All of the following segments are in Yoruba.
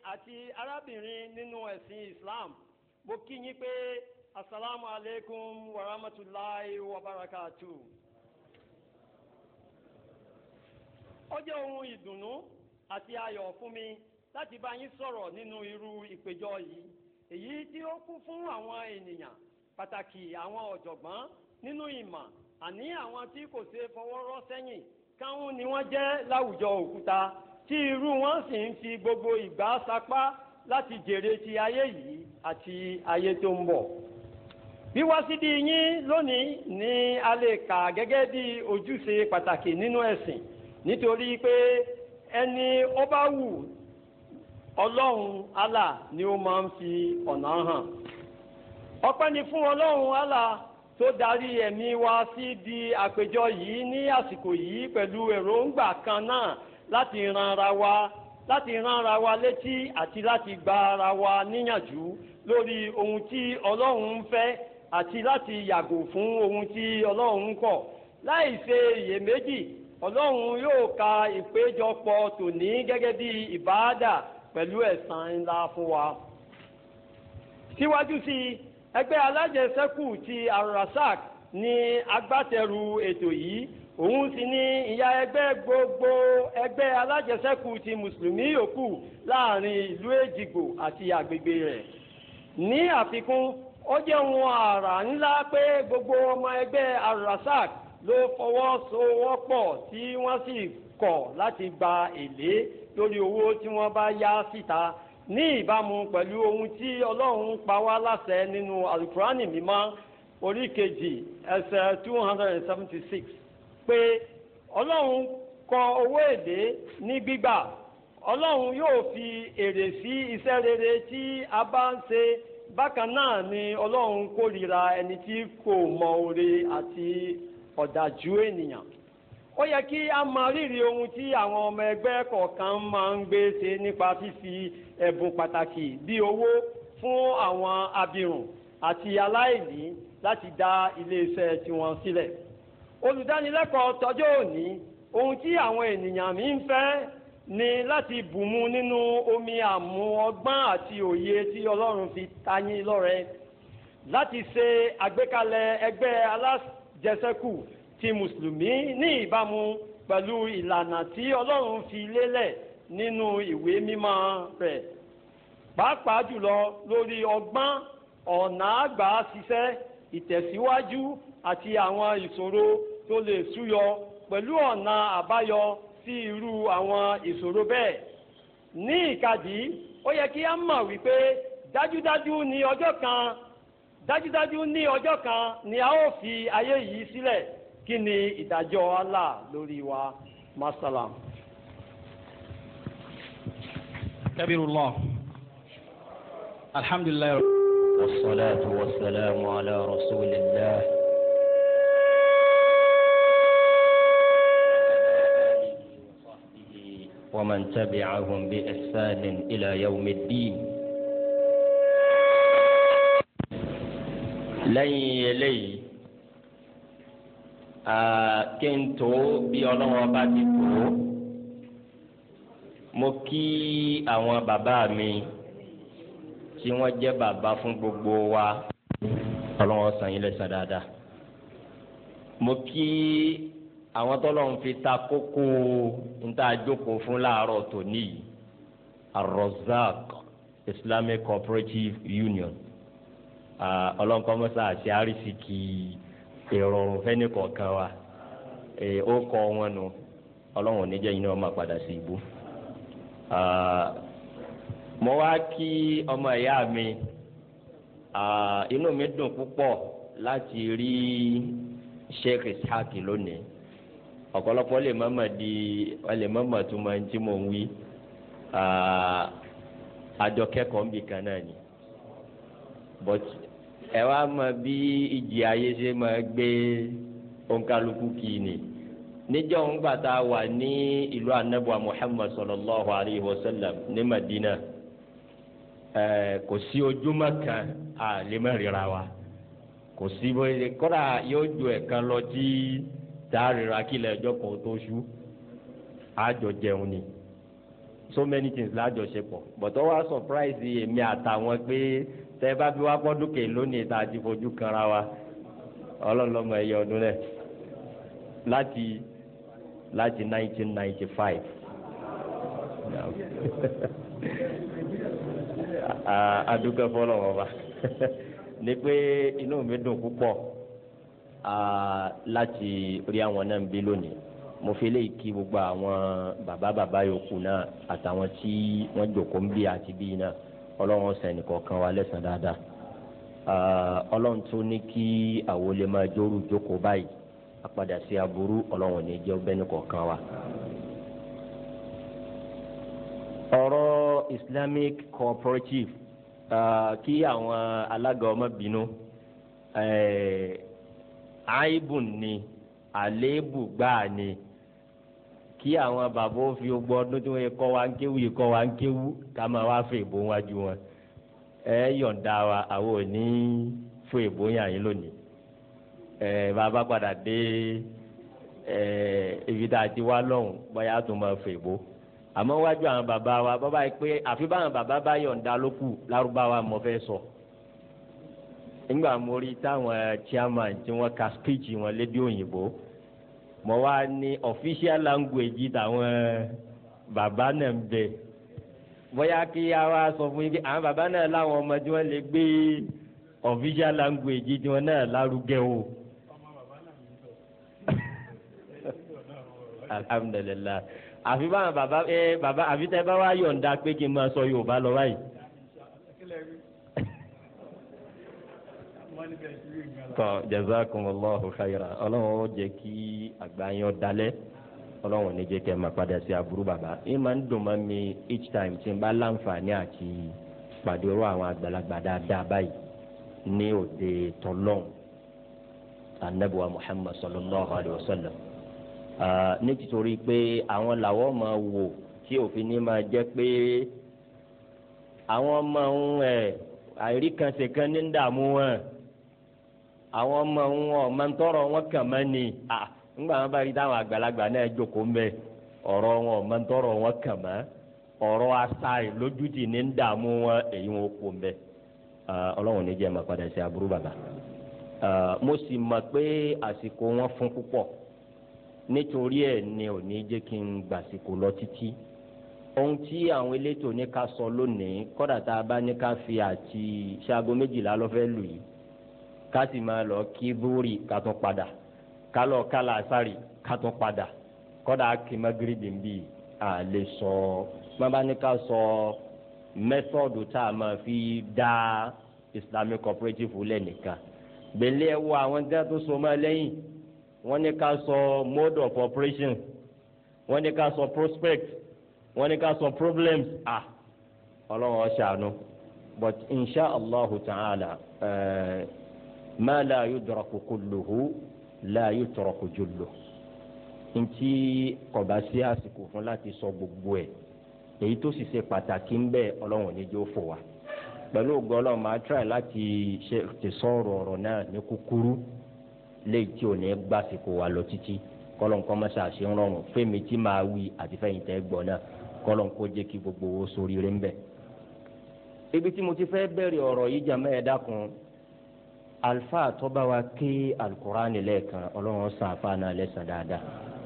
àti arábìnrin nínú ẹ̀sìn Islam mo kí yín pé asalaamu aleykum wa rahmatulahi wa barakatu. ó jẹ́ ohun ìdùnnú àti ayọ̀ fún mi láti bá yín sọ̀rọ̀ nínú irú ìpéjọ yìí èyí tí ó kún fún àwọn ènìyàn pàtàkì àwọn ọ̀jọ̀gbọ́n nínú ìmọ̀ àní àwọn tí kò ṣe fọwọ́ rọ́ sẹ́yìn káwọn ni wọ́n jẹ́ láwùjọ òkúta tí irú wọn sì ń fi gbogbo ìgbà sapá láti jèrè ti ayé yìí àti ayé tó ń bọ̀. wíwá síbí yín lónìí ni a lè kà gẹ́gẹ́ bí ojúṣe pàtàkì nínú ẹ̀sìn nítorí pé ẹni ó bá wù ọlọ́run Allah ni ó máa ń fi ọ̀nà hàn. ọpẹ́ ni fún ọlọ́run Allah tó darí ẹ̀mí wa sí di àpéjọ yìí ní àsìkò yìí pẹ̀lú èròǹgbà kan náà láti ran ara wa láti ran ara wa létí àti láti gba ara wa níyànjú lórí ohun tí ọlọ́run ń fẹ́ àti láti yàgò fún ohun tí ọlọ́run ń kọ̀ láì ṣe iyèméjì ọlọ́run yóò ka ìpéjọpọ̀ tòní gẹ́gẹ́ bí ìbáàdà pẹ̀lú ẹ̀san ńlá fún wa. síwájú sí i ẹgbẹ́ alájẹsẹ́kù ti arasak ní agbátẹrù ètò yìí òun sì ní ìyá ẹgbẹ́ gbogbo ẹgbẹ́ alájẹsẹ́kù ti mùsùlùmí yòókù láàrin ìlú èjìgbò àti àgbègbè rẹ̀. ní àfikún ó jẹ́ ohun àrà ńlá pé gbogbo ọmọ ẹgbẹ́ arasak ló fọwọ́sowọ́pọ̀ tí wọ́n sì kọ̀ láti gba èlé lórí owó tí wọ́n bá yá síta ní ìbámu pẹ̀lú ohun tí ọlọ́run pa wá láṣẹ nínú alukurani mímọ́ orí kejì ẹsẹ̀ two hundred and seventy six pé ọlọ́run kọ owó èlé ní gbígbà ọlọ́run yóò fi èrè sí iṣẹ́ rere tí a bá ń ṣe bákan náà ni ọlọ́run kórìíra ẹni tí kò mọ oore àti ọ̀dájú ènìyàn ó yẹ kí a mọ rírì ohun tí àwọn ọmọ ẹgbẹ́ kọ̀ọ̀kan máa ń gbé ṣe nípa fífi ẹ̀bùn pàtàkì bíi owó fún àwọn abirùn àti aláìní láti dá iléeṣẹ́ tiwọn sílẹ̀. olùdánilẹ́kọ̀ọ́ tọjọ́ òní ohun tí àwọn ènìyàn mi ń fẹ́ ni láti bùnmu nínú omi àmú ọgbọ́n àti òye tí ọlọ́run fi tayín lọ́rẹ láti ṣe àgbékalẹ̀ ẹgbẹ́ alájẹsẹ́kù ti mùsùlùmí ní ìbámu pẹ̀lú ìlànà tí ọlọ́run fi lélẹ̀ nínú ìwé mímọ́ rẹ̀ pàápàá jùlọ lórí ọgbọ́n ọ̀nà àgbà ṣiṣẹ́ ìtẹ̀síwájú àti àwọn ìṣòro tó lè súyọ pẹ̀lú ọ̀nà àbáyọ sí irú àwọn ìṣòro bẹ́ẹ̀. ní ìkàdí ó yẹ kí a mọ̀ wípé dájúdájú ní ọjọ́ kan dájúdájú ní ọjọ́ kan ni a ó fi ayé yìí sílẹ̀ kí ni ìdájọ́ Allah lórí wa masalam. كبير الله الحمد لله والصلاة والسلام على رسول الله ومن تبعهم بإحسان إلى يوم الدين lẹ́yìn eléyìí kí n tó bí ọlọ́wọ́ bá ti tó mo kí àwọn bàbá mi tí wọ́n jẹ́ bàbá fún gbogbo wa ọlọ́wọ́ san yín lẹ́san dáadáa mo kí àwọn tọ́lọ́run fi ta kókó níta jókòó fún láàárọ̀ tòní yìí Ar-Razzaq Islamic Cooperative Union ọlọ́nkọ́mọ́sá àti àrísìkì ìrọ̀rùn fẹ́ni kọ̀ọ̀kan wa ó kọ́ wọn nù ọlọ́run oníjẹ́ yìí ni wọ́n máa padà sí ibú. mo wá kí ọmọ ìyá mi inú mi dùn púpọ̀ láti rí Sheikh Ishaq lónìí ọ̀pọ̀lọpọ̀ lè mọ̀mọ̀ di lè mọ̀mọ̀ tó máa ń tí mò ń wí àjọ kẹ́kọ̀ọ́ ń bì kan náà ni but ẹ wá mọ bí ìjì ayé ṣe máa gbé onkaluku kì í ni níjọ́ ń gbà tá a wà ní ìlú anabu muhammad sallallahu alayhi wa sallam ní madina ẹ kò sí ojúmọ́ kan a lè má ríra wa kò sí bóyá kódà yóò ju ẹ̀kan lọ tí tá a ríra kílẹ̀ ẹjọ́ kan tó ṣú àjọ jẹun ni so many things lájọṣepọ̀ bọ̀tọ̀ wá surprise èmi àtàwọn pé tẹ́ bá bí wá gbọ́dún kè lónìí tá a ti fojú kanra wa ọlọ́lọ́mọ ẹ̀yẹ ọdún rẹ̀ láti láti nineteen ninety five adúgbò fọlọ́wọ́ bá ní pé inú mi dùn púpọ̀ láti rí àwọn náà ń bí lónìí mo fi lè kí gbogbo àwọn bàbá bàbá yòókù náà àtàwọn tí wọ́n jòkó ń bí àti bí náà ọlọ́run sẹ́ni kọ̀ọ̀kan wa lẹ́sàn dáadáa ọlọ́run tó ní kí àwọn olè máa jóru jókòó báyìí àpadà sí aburú ọlọ́run ní jẹ́ ọbẹ̀ ní kọ̀ọ̀kan wa. ọ̀rọ̀ islamic cooperative kí àwọn alága ọmọ bínú àìbùn ni àléébù gbáà ni kí àwọn bàbá ó fi gbọ́ ọdún tí wọ́n kọ́ wa ń kéwú yìí kọ́ wa ń kéwú ká máa wá fún ìbò wájú wọn ẹ yọ̀ǹda wa àwọn ò ní fún ìbò yàn yín lónìí ẹ bàbá padà dé ẹ ibi tá a ti wá lọ́hùn bóyá tó máa fún ìbò àmọ́ wájú àwọn bàbá wa bàbá yìí pé àfi báwọn bàbá bá yọ̀ǹda ló kù lárúbáwá mo fẹ́ sọ nígbà mo rí táwọn chairman tí wọ́n ka speech wọn lédè òyìnbó mo wá ní official language táwọn bàbá náà ń bẹ bóyá kí a wá sọ fún yín pé àwọn bàbá náà láwọn ọmọ tí wọ́n lè gbé official language tí wọ́n náà lárugẹ o. alhamdulilayi àfi báwọn bàbá ẹ bàbá àfi tẹ bá wá yọ̀ǹda pé kí n máa sọ Yorùbá lọ báyìí. tọ́ jazakumullahu khayran ọlọ́run ó jẹ́ kí àgbáyọ̀ dalẹ̀ ọlọ́run ní jẹ́ kẹ́ máa padà sí aburú bàbá ẹ máa ń dùn mọ́ mi each time tí n bá láǹfààní àti pàdérò àwọn àgbàlagbà dáadáa báyìí ní òde tọ́lọ́n anabiwa Muhammad sallallahu alayhi wa sallam ní títorí pé àwọn làwọn máa wò tí òfin ní máa jẹ́ pé àwọn máa ń ẹ̀ àìríkànṣe kan ní dààmú wọn àwọn ọmọ wọn ọmọ ń tọrọ wọn kàn mọ́ ni ńgbà wọn bá rí táwọn àgbàlagbà náà jókòó mbẹ ọ̀rọ̀ wọn ọmọ ń tọrọ wọn kàn mọ́ ọ̀rọ̀ asa lójútì ní dààmú wọn èyí wọn kò mbẹ ọlọ́run ní jẹ́ máa padà sí aburú bàbá mo sì mọ̀ pé àsìkò wọn fún púpọ̀ nítorí ẹ̀ ni ò ní jẹ́ kí n gbàsìkò lọ títí ohun tí àwọn elétò ní ká sọ lónìí kọ́dà tá a bá ní ká fi àti ṣaago méjìlá lọ́fẹ́ lù yìí ká sì máa lọ kí búrì ká tún padà ká lọ kálá àsárì ká tún padà kọ́dà kí magrebi bí a lè sọ má bá ní ká sọ mẹ́tọ́ọ̀dù tá a máa fi dá islamic cooperative lẹ́nìkan gbẹ̀lẹ́ wo àwọn tí wọ́n tún so máa lẹ́yìn wọ́n ní ká sọ mode of operation wọ́n ní ká sọ prospect wọ́n ní ká sọ problems ah ọlọ́run ọ̀ṣàánú but insha allahu ta'ala uh, ma la yudraku kulluhu la yutraku julluhu ntí kọba sí àsìkò fún láti sọ gbogbo ẹ̀ èyí tó sì ṣe pàtàkì ń bẹ ọlọ́run níjó fò wá pẹ̀lú ògo ọlọ́run máa try láti ṣe ti sọ̀rọ̀ ọ̀rọ̀ náà ní kúkúrú léyìí tí ò ní gbàsìkò wa lọ títí kọlọ́n kọ́ mọ́sá ṣe ń rọrùn fẹ́mi tí máa wí àti fẹ́yìn tẹ́ gbọ́ náà kọlọ́n kó jẹ́ kí gbogbo owó sórí rẹ̀ ń bẹ̀. ibi tí mo ti fẹ́ bẹ̀rẹ̀ ọ̀rọ̀ yìí jà mẹ́ẹ̀ dákun alfa tọ́ba wa ké alukurani lẹ́ẹ̀kan ọlọ́run sàn àfa náà lẹ́sàn dáadáa.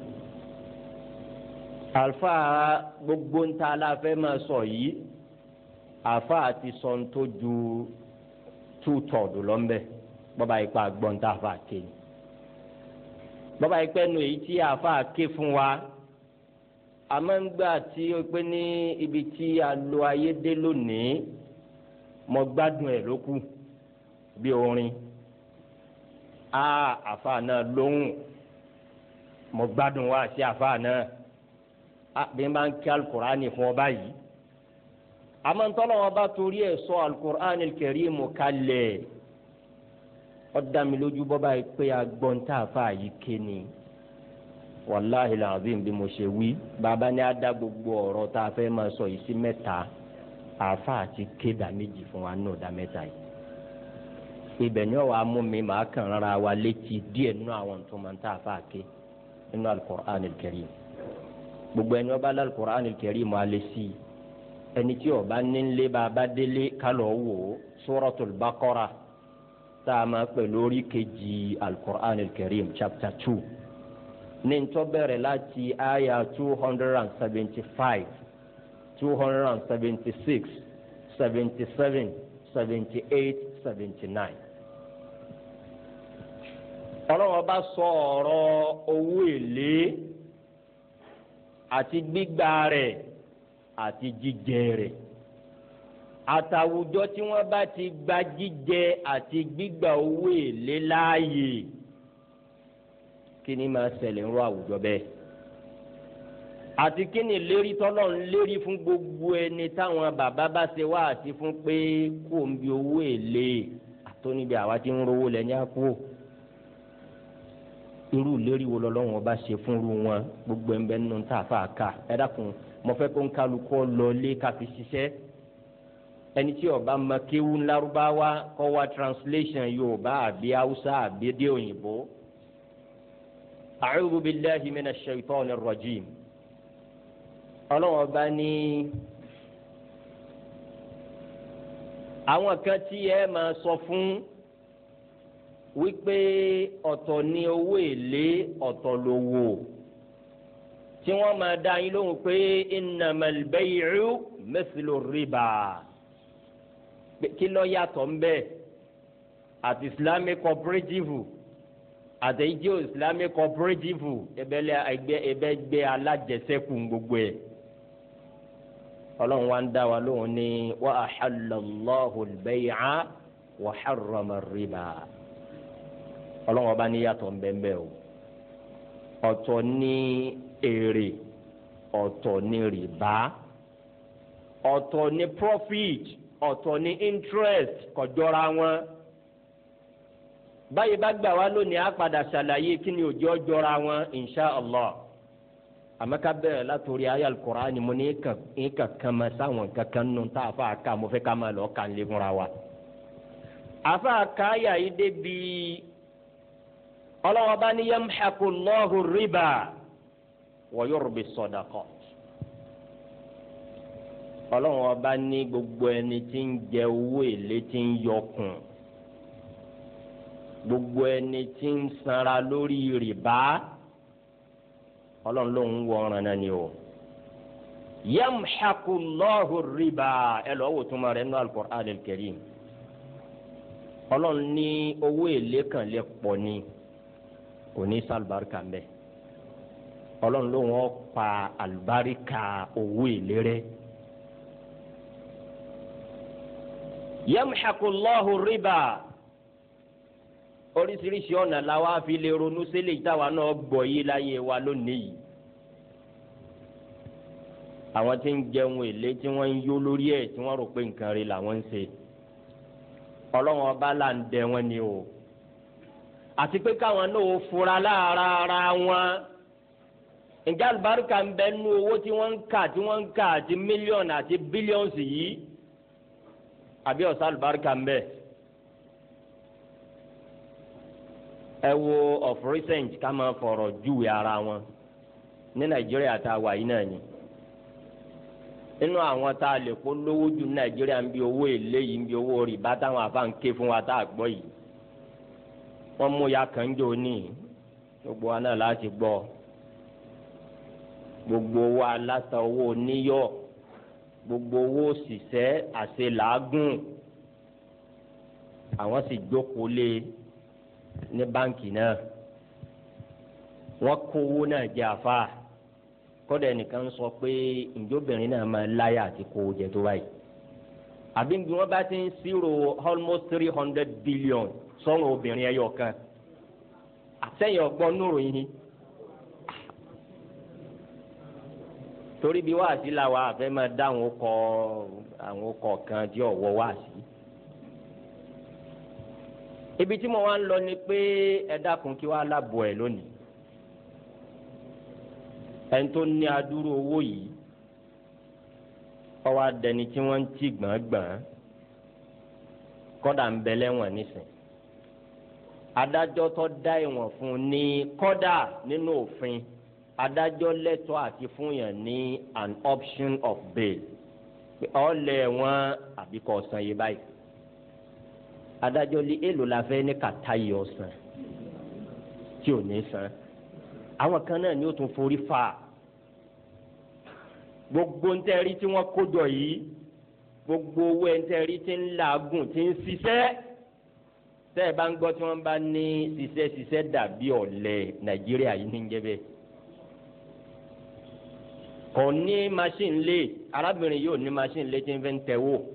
alfa gbogbo ń ta la fẹ́ máa sọ yìí àfa àti sọ̀n tó ju tú tọ̀dù lọ́nbẹ̀ bọ́ba yìí pa gbọ́n tá a fà ké ni bàbá yìí pẹ́ nu èyí tí àáfà ké fún wa àmọ́ ń gbà tí ó pé ní ibi tí a lo ayé dé lónìí mo gbádùn ẹ̀ ló kù bí orin a àáfà náà lóhùn mo gbádùn wa sí àáfà náà a bí n bá ń kí alukur'ani fún ọ báyìí àmọ́ ntọ́lọ́ wọn bá torí ẹ̀ sọ alukur'ani kẹrìmù kalẹ̀ ọdami lójú bọ́ba yìí pé agbọ́ntà àfa yìí ké ni wàláhi làbíyìn bí mo ṣe wí bàbá ní adá gbogbo ọ̀rọ̀ tá a fẹ́ máa sọ yìí sí mẹ́ta àfa àti ké dà méjì fún wa náà dá mẹ́ta yìí ibẹ̀ ni wàá mú mi màá kàn rárá wa létí díẹ̀ nínú àwọn tó máa ń tà àfa ké nínú alukur'an karim gbogbo ẹni wọ́n bá lálùkur'an karim alẹ́ sí i ẹni tí ó bá nílé bá a bá délé kálọ̀ wò ó suratul baqara tá a máa pè lórí kejì alukur'an al-karim chapter two ní ntọ́ bẹ̀rẹ̀ láti aya two hundred and seventy five two hundred and seventy six seventy seven seventy eight seventy nine ọlọ́wọ́ bá sọ ọ̀rọ̀ owó èlé àti gbígbà rẹ̀ àti jíjẹ rẹ̀ àtàwùjọ tí wọ́n bá ti gba jíjẹ àti gbígbà owó èlé láàyè kí ni máa ṣẹlẹ̀ ń rọ àwùjọ bẹ́ẹ̀ àti kí ni lérí tọ́lọ̀ ń lérí fún gbogbo ẹni táwọn bàbá bá ṣe wá àti fún pé kò ń bi owó èlé àtọ́níbi àwa ti ń rówó lẹ́yìn àpò irú ìlérí wo lọ́lọ́run ọba ṣe fún irú wọn gbogbo ẹ̀ ń bẹ nínú tá a fà ká ẹ dákun mo fẹ́ kó ń kálukọ́ lọ lé ká fi ṣiṣẹ́ ẹni tí ọba mọ kéwú ńlárúbáwá kọ́ wá translation yorùbá àbí haúsá àbí dé òyìnbó. a'udhu billahi minash shaitanir rajim ọlọ́run ọba ní àwọn kan tí ẹ máa sọ fún wípé ọ̀tọ̀ ni owó èlé ọ̀tọ̀ lówó tí wọ́n máa dá yín lóhùn pé innamal bay'u mithlu riba kí ló yàtọ̀ ń bẹ àti islamic cooperative àtẹ̀yíjẹ́ islamic cooperative ẹbẹ̀lẹ̀ ẹgbẹ́ ẹgbẹ́ alájẹsẹ́kù gbogbo ẹ̀ ọlọ́run wa ń dá wa lóhùn ní wa ahallallahu al-bay'a wa harrama riba ọlọ́run ọba ní yàtọ̀ ń bẹ́ẹ̀ bẹ́ẹ̀ o ọ̀tọ̀ ní èrè ọ̀tọ̀ ní rìbá ọ̀tọ̀ ní profit ọ̀tọ̀ ní interest kọjọ́ra wọn báyìí bá gbà wá lónìí á padà ṣàlàyé kí ni òjò jọra wọn insha allah àmọ́ ká bẹ̀rẹ̀ látòrí ayé al-Qur'ani mo ní kàn kàn máa sáwọn kankan nù tá a fà ká mo fẹ́ ká máa lọ kàn lé fúnra wa àfa káyà yìí débi ọlọ́wọ́ bá ní yamḥaku Allahu riba wa yurbi sadaqat ọlọ́wọ́ bá ní gbogbo ẹni tí ń jẹ owó èlé tí ń yọkùn gbogbo ẹni tí ń sanra lórí rìbá ọlọ́run ló ń wọ ọ̀ràn náà ni o yamḥaku Allahu riba ẹ lọ́ọ́ wò túmọ̀ rẹ̀ nínú al-Qur'an al-Karim ọlọ́run ní owó èlé kan lè pọ̀ ni kò ní sálùbáríkà ń bẹ ọlọ́run ló wọ́n pa àlùbáríkà owó èlé rẹ̀ yamḥaku Allahu riba oríṣiríṣi ọ̀nà làwa fi lè ronú sílẹ̀ ìtawà náà gbọ́ yé láyé wa lónìí yìí àwọn tí ń jẹun èlé tí wọ́n ń yó lórí ẹ̀ tí wọ́n rò pé nǹkan rí làwọn ń ṣe ọlọ́run ọba là ń dẹ wọn ni o àti pé káwọn náà ó fura lára ara wọn ǹjẹ́ àlùbáríkà ń bẹ nú owó tí wọ́n ń kà tí wọ́n ń kà àti mílíọ̀nù àti bílíọ̀nù yìí àbí ọ̀sán àlùbáríkà ń bẹ. ẹ wo of recent ká máa fọ̀rọ̀ júwe ara wọn ní nàìjíríà tá a wà yìí náà ni nínú àwọn tá a lè kó lówó jù ní nàìjíríà ń bi owó èlé yìí ń bi owó rìbá táwọn afa ń ké fún wa tá a gbọ́ yìí wọ́n mú ya kàn jò ní gbogbo wa náà láti gbọ́ gbogbo wa aláta owó níyọ̀ gbogbo owó òṣìṣẹ́ àṣẹ làágùn àwọn sì jókòó lé ní báǹkì náà wọ́n kó owó náà jẹ àfa kọ́dà ẹnìkan sọ pé ìjọbìnrin náà máa láyà àti kó o jẹ tó báyìí àbí bí wọ́n bá ti ń ṣírò almost three hundred billion sọ́run obìnrin ẹyọ kan àtẹ̀yìn ọgbọ́n nùrù yìí torí bí wáàsí la wà àfẹ́ máa dá àwọn ọkọ̀ àwọn ọkọ̀ kan tí ọ̀wọ́ wáàsí ibi tí mo wá ń lọ ni pé ẹ dákun kí wàá lábọ̀ ẹ̀ lónìí ẹni tó ní adúrú owó yìí ọwọ́ adẹni tí wọ́n ń tì gbọ̀ngbọ̀n kọ́dà ń bẹ lẹ́wọ̀n nísìn adájọ́ tó dá ìwọ̀n fún un ní kọ́dà nínú òfin adájọ́ lẹ́tọ̀ọ́ àti fún yàn ní an option of bail ọ̀lẹ̀ wọn àbí kò san yìí báyìí adájọ́ lé èlò la fẹ́ ní kàtá yìí ọ̀sán tí ò ní san àwọn kan náà ni ó tún forí fa gbogbo ntẹ́rí tí wọ́n kó jọ yìí gbogbo owó ntẹ́rí tí ń làágùn tí ń ṣiṣẹ́ tẹ́ ẹ bá ń gbọ́ tí wọ́n bá ní ṣiṣẹ́ ṣiṣẹ́ dàbí ọ̀lẹ nàìjíríà yìí ní jẹ́ bẹ́ẹ̀ kò ní machine lé arábìnrin yóò ní machine lé tí ń fẹ́ ń tẹ̀ wò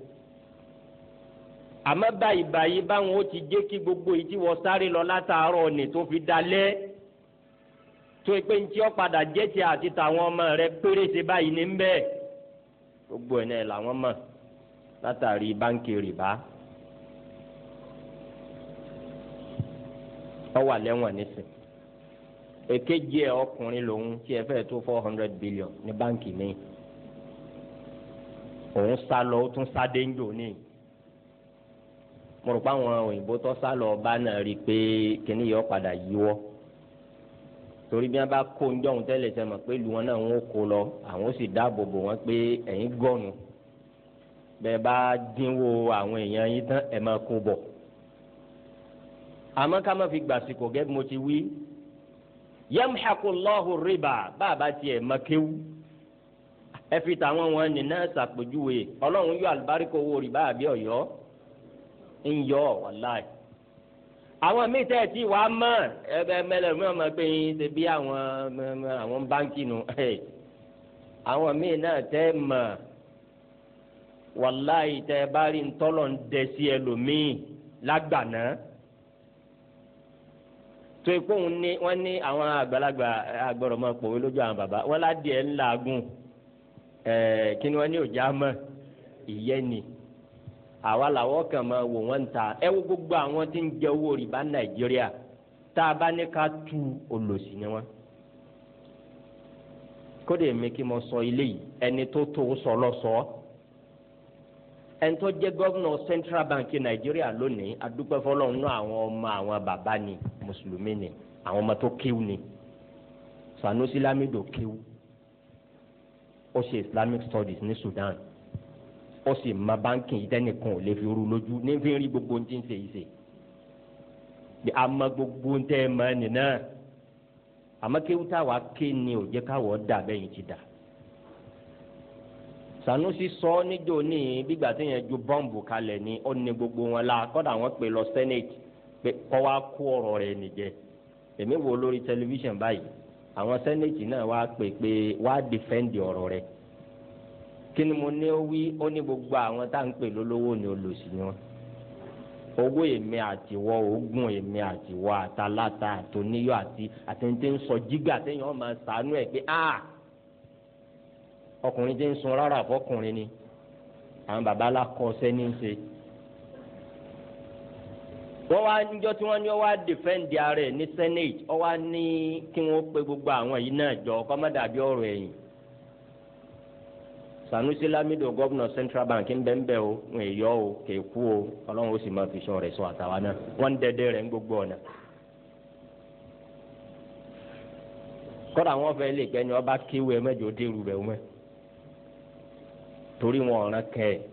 àmọ́ báyìí báyìí báwọn ó ti jẹ́ kí gbogbo yìí tí wọ́n sáré lọ látàárọ̀ ni tó fi dalẹ̀ tó pé ntí ó padà jẹ́ ti àti tàwọn ọmọ rẹ péréte báyìí ní bẹ́ẹ̀ gbogbo ẹ̀ náà làwọn mọ̀ látàrí báńkì rìbá ọ wà lẹ́wọ̀n nísìn èkejì ẹ̀ ọkùnrin lòun tí ẹ fẹ́ tó four hundred billion ní báńkì mi òun sá lọ ó tún sá déńjò ní mo rò pé àwọn òyìnbó tó sá lọ ọba náà rí i pé kíní yọ padà yíwọ́ torí bí wọn bá kó ń jọ̀hún tẹ́lẹ̀ sẹ́mọ̀ pé ìlú wọn náà ń kó lọ àwọn ó sì dáàbò bò wọ́n pé ẹ̀yin gọ́ọ̀nù bẹ́ẹ̀ bá dínwó àwọn èèyàn yín tán ẹ̀ máa kó bọ̀ àmọ́ ká má fi gbàsìkò gẹ́gẹ́ bí mo ti wí yamhakullahu riba bàbá tiẹ̀ makewu ẹ fi tàwọn wọn nìna ṣàpèjúwe ọlọ́run yọ àlùbáríkò owó rìbá àbí ọ̀yọ́ ń yọ wàláì àwọn míì tẹ́ ẹ̀ tí wàá mọ̀ ẹgbẹ́ mẹlẹ̀ mi ò mọ̀ pé yín ṣe bí àwọn àwọn báńkì nù àwọn míì náà tẹ́ mọ̀ wàláì tẹ́ bá rí ntọ́lọ̀ ń dẹ sí ẹlòmíì lágbàná tó ikú òun ní wọ́n ní àwọn àgbàlagbà àgbọ̀rọ̀ máa pòwe lójú àwọn bàbá wọ́n ládìẹ ńláàgùn ẹ̀ẹ́ kí ni wọ́n ní òjá mọ̀ ìyẹ́ ni àwa làwọn kan máa wò wọ́n ta ẹ wo gbogbo àwọn tí ń jẹ owó rìbá nàìjíríà tá a bá ní ká tu olòṣì ni wọn. kódé mi kí mo sọ ilé yìí ẹni tó tó sọ lọ́sọ̀ọ́ ẹni tó jẹ́ gọ́vnọ̀ central bank nàìjíríà lónìí adúpẹ́ fọlọ́run náà àwọn ọmọ àwọn bàbá ni mùsùlùmí ni àwọn ọmọ tó kéwù ni sanusi lamido kéwù ó ṣe islamic studies ní sudan ó sì ma báńkì yìí tẹ́nìkan ò lè fi rú lójú ní fi rí gbogbo ohun tí ń ṣe yìí ṣe bí a ma gbogbo ohun tẹ́ ẹ mọ ẹ nìyẹn àmọ́ kéwù táwa ké ni ò jẹ́ káwọ́ dà bẹ́yìn ti dà sanusi sọ níjó ní gbígbà tí yẹn ju bọ́ǹbù kalẹ̀ ni ó ní gbogbo wọn la kọ́dà wọn pè lọ senate pé kọ́ wa kó ọ̀rọ̀ rẹ̀ nìjẹ́ èmi wo lórí tẹlifíṣàn báyìí àwọn senate náà wá pè pé wá dìfẹ́ǹdì ọ̀rọ̀ rẹ̀ kí ni mo ní ó wí ó ní gbogbo àwọn tá à ń pè lólówó ni olòṣì ni wọn owó èmi àtiwọ oògùn èmi àtiwọ àtàláta àtòníyọ àti àtẹnudẹ ń sọ jígà téèyàn máa sànú ẹ pé ah ọkùnrin tí ń sun rárá fọkùnrin ni àwọn baba alákọ sẹni ń ṣe wọ́n wá níjọ́ tí wọ́n ní wọ́n wá dìfẹ́ǹdì ara ẹ̀ ní senate wọ́n wá ní kí wọ́n pe gbogbo àwọn yìí náà jọ kọ́mọ́dàbí ọ̀rọ̀ ẹ̀yìn sanusi lamido gọvnọ central bank ń bẹ ń bẹ o ń yọ o kè kú o ọlọ́run ó sì máa fi sọ rẹ̀ sọ àtàwa náà wọ́n ń dẹ́dẹ́ rẹ̀ ń gbogbo ọ̀nà. kọ́dà wọn fẹ́ lè gbẹ́ni ọba kéwé mẹ́jọ dérú rẹ̀ mẹ́ torí wọn ọ̀ràn kẹ́ ẹ̀.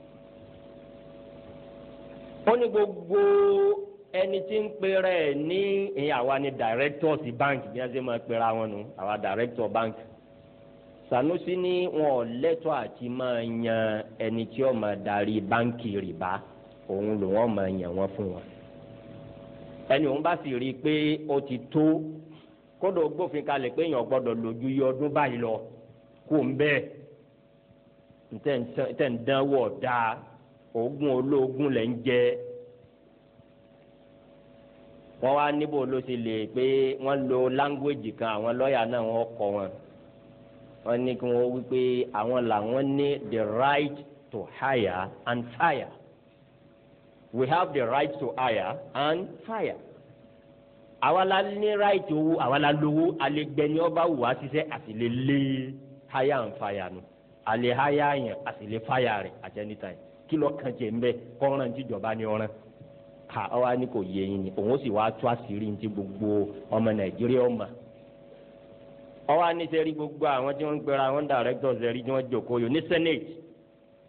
ó ní gbogbo ẹni tí ń pera ẹ̀ ní ìyẹn àwa ni directors bank bí wọ́n ṣe máa pera wọn nù àwa director bank sanusi ní wọn ò lẹ́tọ̀ọ́ àti máa yan ẹni tí ó máa darí báńkì rìbá òun ló wọn máa yàn wọn fún wọn ẹni òun bá sì rí i pé ó ti tó kódò gbófin kalẹ̀ pé èèyàn gbọ́dọ̀ lójú yí ọdún báyìí lọ kó ń bẹ́ẹ̀ ntẹ̀ ń dánwò dáa oògùn olóògùn lẹ̀ ń jẹ́ wọ́n wá níbo ló ṣe lè pé wọ́n lo láńgbèjì kan àwọn lọ́ọ̀yà náà wọ́n kọ́ wọn wọ́n ní kí wọ́n wí pé àwọn làwọn ní the right to hire and fire we have the right to hire and fire àwa la ní right owó àwa la lówó alẹ́gbẹ́ni ọba wù wá ṣiṣẹ́ àti lè lé hire and fire nu alẹ́ hire yẹn àti lè fire rẹ̀ at any time kí ló kàn jẹ́ nbẹ kọ́ran tíjọba ní ọ̀ràn ká ọ wá ní kò yẹ yín ni òun sì wá tó àṣírí ní ti gbogbo ọmọ nàìjíríà ọmọ ọwọ́ anísẹ́rí gbogbo àwọn tí wọ́n ń gbéra àwọn directors ẹ̀rí tí wọ́n jókòó yòó ní senate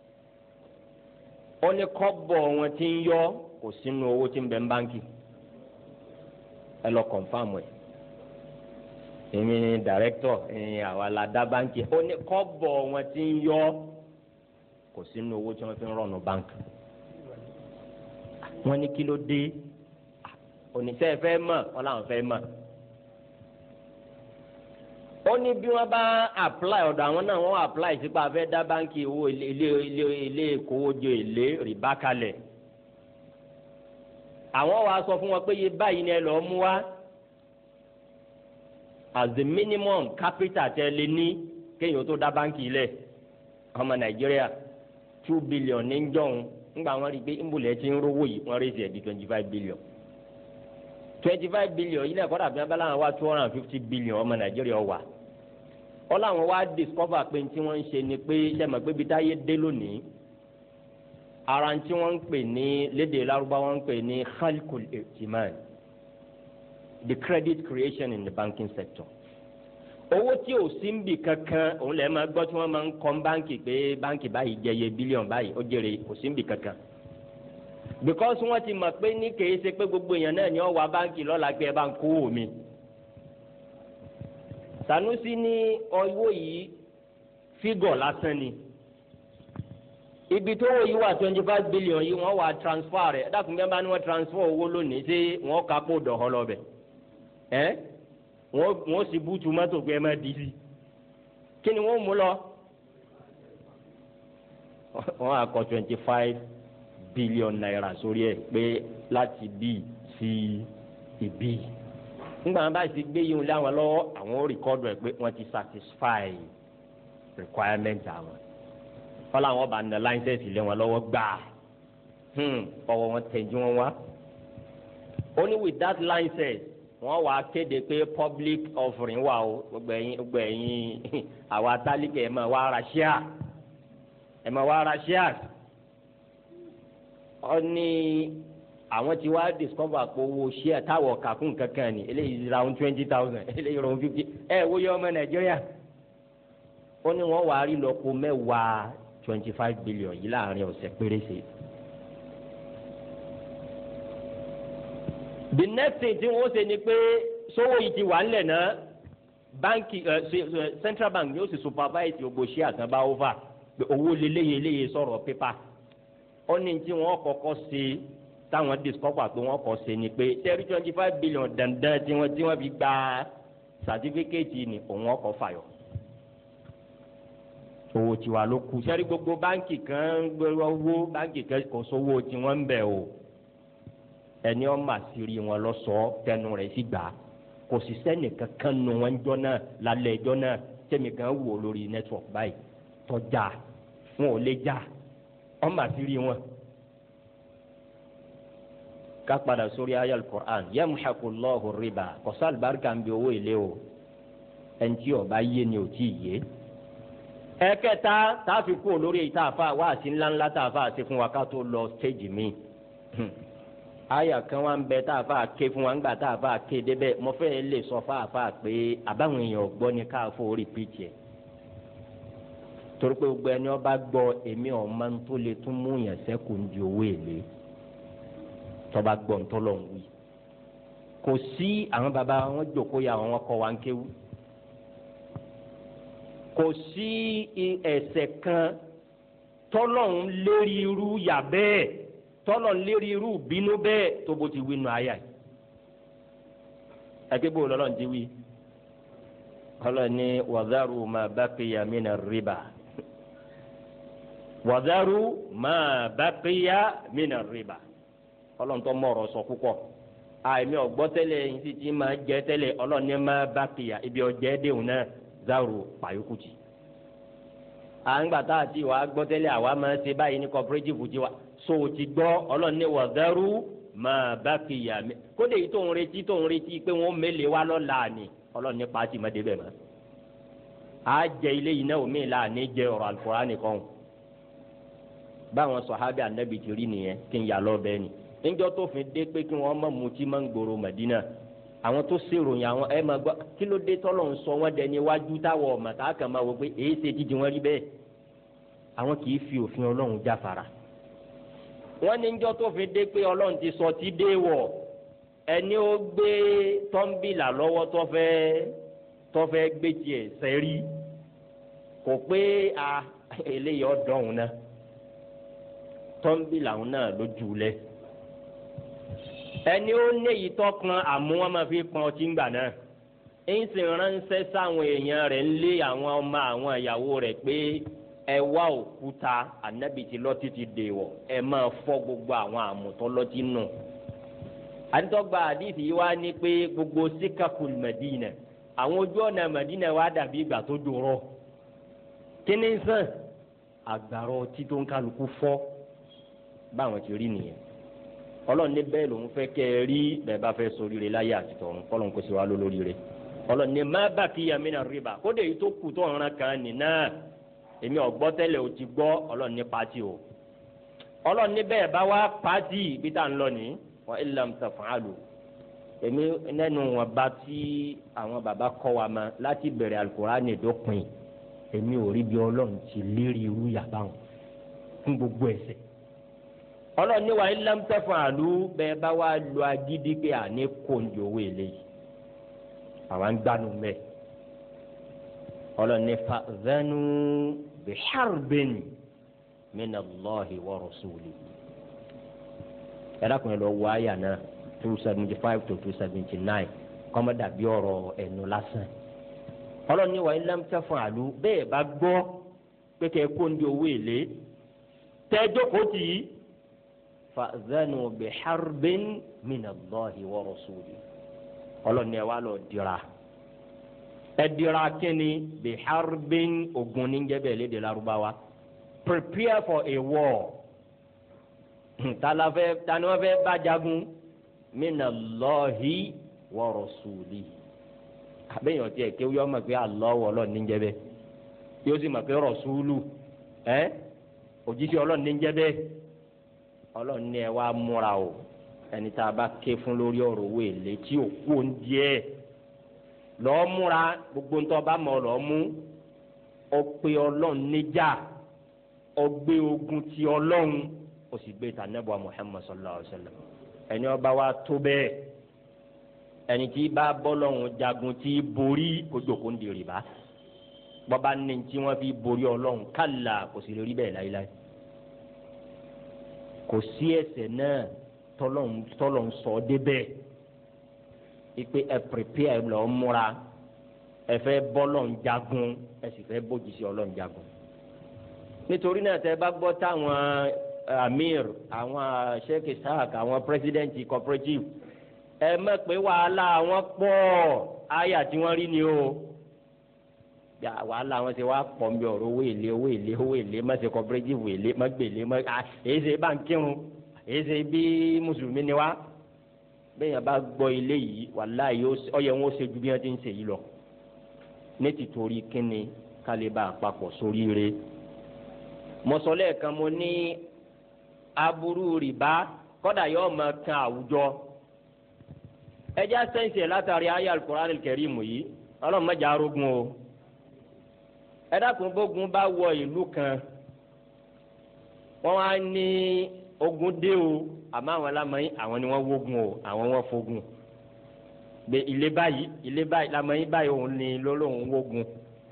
ó ní kọ́bọ̀ wọn ti ń yọ kò sínú owó tí ń bẹ ń báńkì ẹ lọ kọ̀nfàmù ẹ̀ èmi ni dàrẹ́kítọ̀ ẹ̀yìn àwa la dá báńkì ó ní kọ́bọ̀ wọn ti ń yọ kò sínú owó tí wọ́n fi ń rọ̀nù báńkì wọ́n ní kí ló dé oníṣẹ́ fẹ́ mọ̀ wọ́n làwọn fẹ́ mọ̀ ó ní bí wọ́n bá apply ọ̀dọ̀ àwọn náà wọ́n apply sípò afẹ́ dá báńkì owó ilé ilé ilé ìkówójọ èlé rìbá kalẹ̀ àwọn wa sọ fún wọn pé iye báyìí ni ẹ lọ́ọ́ mú wá as the minimum capital tẹ lé ní kéèyàn tó dá báńkì lẹ̀ ọmọ nàìjíríà two billion ní jọ̀hún ńgbà wọn rí i pé ńbùlẹ̀ ti ń rówó yìí wọ́n raise ẹ̀ di twenty five billion twenty five billion yìí náà kọ́dà bí wọ́n bá láwọn wá two hundred and fifty billion ọmọ nàìjíríà wà wọ́n láwọn wá discover pé tí wọ́n ń ṣe ni pé sẹ́mi pé bí táyé dé lónìí ara tí wọ́n ń pè ní lédè lárúbáwá wọ́n ń pè ní khalkul itiman the credit creation in the banking sector owó tí ò sí ń bì kankan òun lè máa gbọ́ tí wọ́n máa ń kọ́ báǹkì pé báǹkì báyìí jẹye bílíọ̀n báyìí ó jèrè kò sí ń bì kankan because wọ́n ti mọ̀ pé ní kèé ṣe pé gbogbo èèyàn náà ni ó wá báǹkì lọ́la pé ẹ bá ń kó omi Sanusi ní owó yìí fígọ̀ lásán ni ibi tó wò yìí wà twenty five billion yìí wọ́n wà transfer rẹ̀ ẹ dákun bí wọ́n bá ní wọ́n transfer owó lónìí ṣé wọ́n ká kó dọ̀họ́ lọ bẹ̀ ẹ́ wọ́n wọ́n sì bú tomato pé ẹ má di sí kí ni wọ́n mú lọ wọ́n á kọ twenty five billion naira sórí ẹ̀ pé láti bí sí ibi nígbà wọn bá ti gbé yìí láwọn lọ́wọ́ àwọn ó rìkọ́dù ẹ̀ pé wọ́n ti satisfy requirement àwọn wọ́n làwọn bá na láńsẹ̀sì lé wọn lọ́wọ́ gbà ọwọ́ wọn tẹ̀jú wọn wá only with that license wọ́n wá kéde pé public offering wà o gbogbo ẹ̀yin gbogbo ẹ̀yin àwa tálíkẹ̀ ẹ̀ máa wá ra share ẹ̀ máa wá ra share ọ ní àwọn tí wàá discover pé owó share táwọ̀ kàkún kankan ni eléyìí round twenty thousand eléyìí round fifty ẹ wo yẹ ọmọ nàìjíríà ó ní wọ́n wàá rí lọ́pọ̀ mẹ́wàá twenty five billion yìí láàrin ọ̀sẹ̀ pérése. the next thing tí wọ́n ṣe ni pé sówó yìí ti wà ńlẹ̀ náà báńkì central bank yóò sì supervise gbogbo share àtàbá over pé owó lélẹ́yẹ eléyẹ sọ̀rọ̀ pépà ó ní tí wọ́n kọ́kọ́ ṣe táwọn discover pé wọ́n kọ́ ṣe ni pé thirty twenty five billion dandan tí wọ́n tí wọ́n fi gba certificate ni òun ọkọ̀ fàyọ̀ owó tiwa ló kù sẹ́rí gbogbo báńkì kan gbogbo owó báńkì kan kò sówó tí wọ́n ń bẹ̀ o ẹni ọ́ mà sí rí wọn lọ sọ tẹnu rẹ̀ sì gbà kò sì sẹ́nì kankan nu wọn jọ náà lálẹ́ ẹjọ́ náà tẹ̀mí kan wò lórí network báyìí tọ́jà wọn ò lè jà ọ́ mà sí rí wọn ká padà sórí ayé alukur'an yamhaqullahu riba kọsá alibarika ń bi owó ilé o ẹnití ọba yé ni ò tí ì yé. ẹ̀kẹta táàfin kú olórí èyí tààfà wáàsí ńláńlá tààfà ṣe fún wa ká tó lọ stéèjì mi. àyà kan wá ń bẹ tààfà ké fún wa ńgbà tààfà ké débẹ̀ mo fẹ́ lè sọ fáàfà pé àbáwọn èèyàn gbọ́ ni káàfó rìpíìtì ẹ̀. torí pé gbogbo ẹni ọba gbọ́ èmi ọ̀ máa ń tó lè tún mú yàn sẹ́kù ń di owó èlé tọba gbọ́n tọ́lọ̀ ń wí kò sí àwọn baba wọn jókòó ya àwọn kọ́ wa ń kéwú kò sí ẹsẹ̀ kan tọ́lọ̀ ń lérí irú yà bẹ́ẹ̀ tọ́lọ̀ ń lérí irú bínú bẹ́ẹ̀ tó bó ti wí nù ayà yìí ẹgbẹ́ bò lọ́lọ́ ti wí ọlọ́ni wàdàrú ma baqiya mina riba wàdàrú ma baqiya mina riba ọlọ́ntọ́ mọ̀rọ̀ sọ púpọ̀ àìmí ọ̀gbọ́ tẹ́lẹ̀ yìí sì ti máa jẹ́ tẹ́lẹ̀ ọlọ́ni máa bá kìyà ibi ọ̀jẹ́ déhùn náà záàrò pàyókùtì. à ń gbà tá a ti wà á gbọ́ tẹ́lẹ̀ àwa máa ṣe báyìí ní cooperative ti wa so o ti gbọ́ ọlọ́ni wà záàrò máa bá kìyà mi kódé yìí tó ń retí tó ń retí pé wọ́n mélèé wa lọ́la ni ọlọ́ni pàtì má débẹ̀ mọ́. a jẹ ilé yìí náà omi ìlà ní jẹ ọ̀rọ̀ àlùkòrá nìkan báwọn sọ̀hábì ànábì ti rí nìyẹn kí n yà lọ bẹ́ẹ̀ ni níjọ́ tó fi dé pé kí wọ́n má mutí má ń gbòòrò Mẹdínà àwọn tó ṣèròyìn àwọn ẹ máa gbọ́ kí ló dé tọ́lọ̀ ń sọ wọ́n dẹni iwájú táwọn ọ̀mà tá a kàn máa wọ pé èyí ṣe jíjí wọn rí bẹ́ẹ̀ àwọn kì í fi òfin Ọlọ́run jáfara wọ́n ní njọ́ tó fi dé pé ọlọ́run ti sọ ti dé wọ̀ ẹni ó gbé tọ́ḿbìlà lọ́wọ́ tó fẹ́ tó fẹ́ gbé tiẹ̀ sẹ́rí kò pé a eléyìí ọ̀dọ́hùn náà tọ́ḿbìlà òun náà ló jù lẹ̀ ẹni ó néyìí tọkàn àmú wọn máa fi pọn ọtí ńgbà náà ń sì ránṣẹ́ sáwọn èèyàn rẹ̀ ń lé àwọn ọmọ àwọn ìyàwó rẹ̀ pé ẹ wá òkúta ànábì tí lọ́tí ti dèwọ̀ ẹ máa fọ́ gbogbo àwọn àmùtọ́ lọ́tí nù. àdìtọ́gba àdìsí yìí wá ní pé gbogbo síkàkùn mẹ̀dínà àwọn ojú ọ̀nà mẹ̀dínà wá dàbí ìgbà tó dòrọ̀ kíní sàn àgbàrọ̀ ọtí tó ń kálukú fọ́ báwọn ti rí nìyẹn ọlọ́run ní bẹ́ẹ̀ lòun fẹ́ kẹ́ ẹ rí bẹ́ẹ̀ bá fẹ́ sórí rẹ̀ láyé àti tọ̀run kọ́lọ́n kó sì wá lólórí rẹ̀ ọlọ́run ní má bà kí yamina rìbá kódé yìí tó kù tó ọ̀ràn kan nìna èmi ọ̀gbọ́ tẹ́lẹ̀ ò ti gbọ́ ọlọ́run ní pati o ọlọ́run ní bẹ́ẹ̀ bá wá pati bí tá à ń lọ ní wa illam taf'alu èmi nẹ́nu wọn bá tí àwọn bàbá kọ́ wa ma láti bẹ̀rẹ̀ alukurani dópin èmi ò rí bí ọlọ́run ti lérí irú yàrá wọn fún gbogbo ẹ̀ṣẹ̀ ọlọ́run ní wa illam taf'alu bẹ́ẹ̀ bá wá lo agídí pé àní kóńjó owó eléyìí àwọn ń gbanu mẹ́ ọlọ́run ní fa'zanu biharbin minallahi wa rasulihi ẹ̀rọ kan lọ wọ àyà náà two seventy five to two seventy nine kọ́mọ́dà bí ọ̀rọ̀ ẹnu lásán ọlọ́run ní wa illam taf'alu bẹ́ẹ̀ bá gbọ́ pé kẹ́ ẹ kóńjó owó èlé tẹ́ jókòó tì í fa'zanu biharbin minallahi wa rasulihi ọlọ́ni ẹ wá lọ dira ẹ dira kíni biharbin ogun níjẹ́bẹ̀ lédè Lárúbáwá prepare for a war talafẹ tani wọn fẹ́ bá jagun minallahi wa rasulihi àbẹ̀yàn tiẹ̀ kéwú yọ ọmọ pé Allah ọlọ́ni níjẹ́bẹ̀ yóò sì mọ̀ pé rasulu ẹ òjíṣẹ́ ọlọ́ni níjẹ́bẹ̀ ọlọ́ni ẹ wá múra o ẹni tá a bá ké fún lórí ọ̀rọ̀ owó èlé tí ò kú díẹ̀ lọ́ọ́ múra gbogbo ń tọ́ bá mọ̀ lọ́ọ́ mú ọ pé ọlọ́run níjà ọ gbé ogun ti ọlọ́run ó sì gbé ta nẹ́bọ̀ Muhammad sallallahu alayhi wa sallam ẹni ọba wa tó bẹ́ẹ̀ ẹni tí bá bọ́lọ́run jagun tí borí kójókòó ń di rìbá bọ́ba ní tí wọ́n fi borí ọlọ́run kálá kò sì lè rí bẹ́ẹ̀ láyéláyé kò sí ẹ̀ṣẹ̀ náà tọ́lọ̀ ń sọ débẹ̀ ipe ẹ prepare ẹ lọ múra ẹ fẹ́ bọ́lọ̀ ń jagun ẹ sì fẹ́ bójì sí ọlọ́run jagun nítorí náà tẹ bá gbọ́ táwọn amir àwọn sheikh isaac àwọn president cooperative ẹ mọ̀ pé wàhálà wọn pọ̀ àyà tí wọ́n rí ni o yà wàhálà wọn ti wá pọ̀ nbí ọ̀rọ̀ owó èlé owó èlé owó èlé má ṣe cooperative èlé má gbèlé má èyí ṣe bá ń kírun èsè bí mùsùlùmí ni wá bẹ́ẹ̀ yẹn bá gbọ́ ilé yìí wàláhì ọyẹ wọn ó ṣe ju bí wọ́n ti ń ṣe yìí lọ ní tìtorí kínni kálíbà àpapọ̀ sórí rẹ mọ̀sọ́lẹ̀ kan mo ní aburú rìbá kọ́dà yóò máa kan àwùjọ ẹjẹ́ sẹ́ǹsì ẹ̀ látàrí ayé al-Qur'an al-Karim yìí ọlọ́run mẹ́jà arógun o ẹ dákun bógun bá wọ ìlú kan wọ́n wá ní ogun dé o àmọ́ àwọn lamọ̀yìn àwọn ni wọ́n wógun o àwọn wọ́n fogun gbé ilé báyìí ilé báyìí lamọ̀yìn báyìí òun ni lọ́lọ́run wógun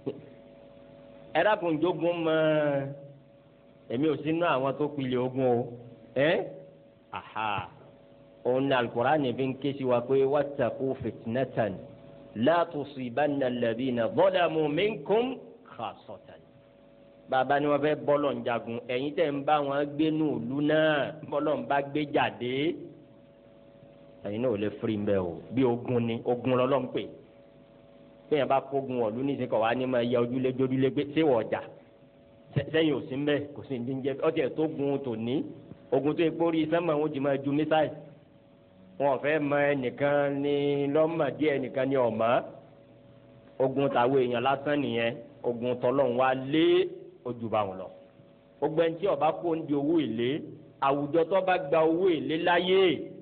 ẹ dákun jogun mọ èmi ò sínú àwọn tó pilẹ̀ ogun o ẹ aha òun ni alukur'ani fi ń ké sí wa pé wattaqu fitnatan la tusibanna alladhina zalamu minkum khassatan bàbá ni wọn fẹ́ bọlọ ń jagun ẹ̀yin tẹ́ ń bá wọn gbé ní òlu náà bọlọ ń bá gbé jáde ẹ̀yin náà ò lè firi mbẹ o bí ogun ni ogun lọlọ ń pè bẹ́ẹ̀ bá kógun ọ̀lú ní ìsìnkọ̀ wa ni ma ya ojúlé jójúlé pé ṣé wọ́n jà sẹ́yìn ò sí mbẹ kò sí ní jẹ́ ọtí ẹ̀ tó gun tò ní ogun tó epo rí sẹ́mọ̀ wọn jì máa ju mísáì wọn fẹ́ mọ ẹnìkan ní lọ́mọ díẹ̀ ẹnìkan ní ọ̀mọ́ ogun tàwọn èèyàn lásán nìyẹn ogun tọ́lọ́run wa lé ojú bá wọn lọ gbogbo ẹni tí ọba kó ń di owó èlé àwùjọ tó bá gba owó èlé láyé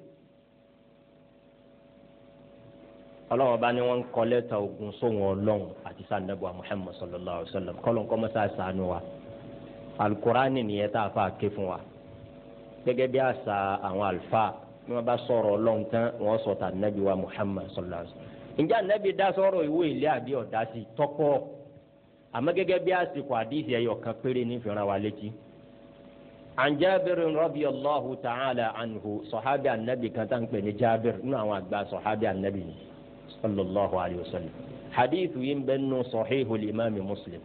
ọlọ́wọ́n bá ní wọ́n ń kọ́ lẹ́tà ogun sóhun ọlọ́run àti sànẹ́bùà Muhammad sallallahu alayhi wa sallam kọ́lọ́n kọ́ mọ́sá sànù wa alukurani nìyẹn tá a fà ké fún wa gẹ́gẹ́ bí àṣà àwọn àlùfáà ní wọ́n bá sọ̀rọ̀ ọlọ́run tán wọ́n sọ tà nàbí wa muhammad sallallahu alaihi wa sallam ǹjẹ́ ànábì dá sọ̀rọ̀ ìwé ilé àbí ọ̀dá sí tọ́pọ̀ àmọ́ gẹ́gẹ́ bí àsìkò àdìsí ẹ̀yọ̀ kan péré ní ìfìràn wa létí. عن جابر رضي الله تعالى عنه صحابي النبي كان تنقل جابر نوع أكبر صحابي النبي صلى الله عليه وسلم حديث ينبن صحيح الإمام مسلم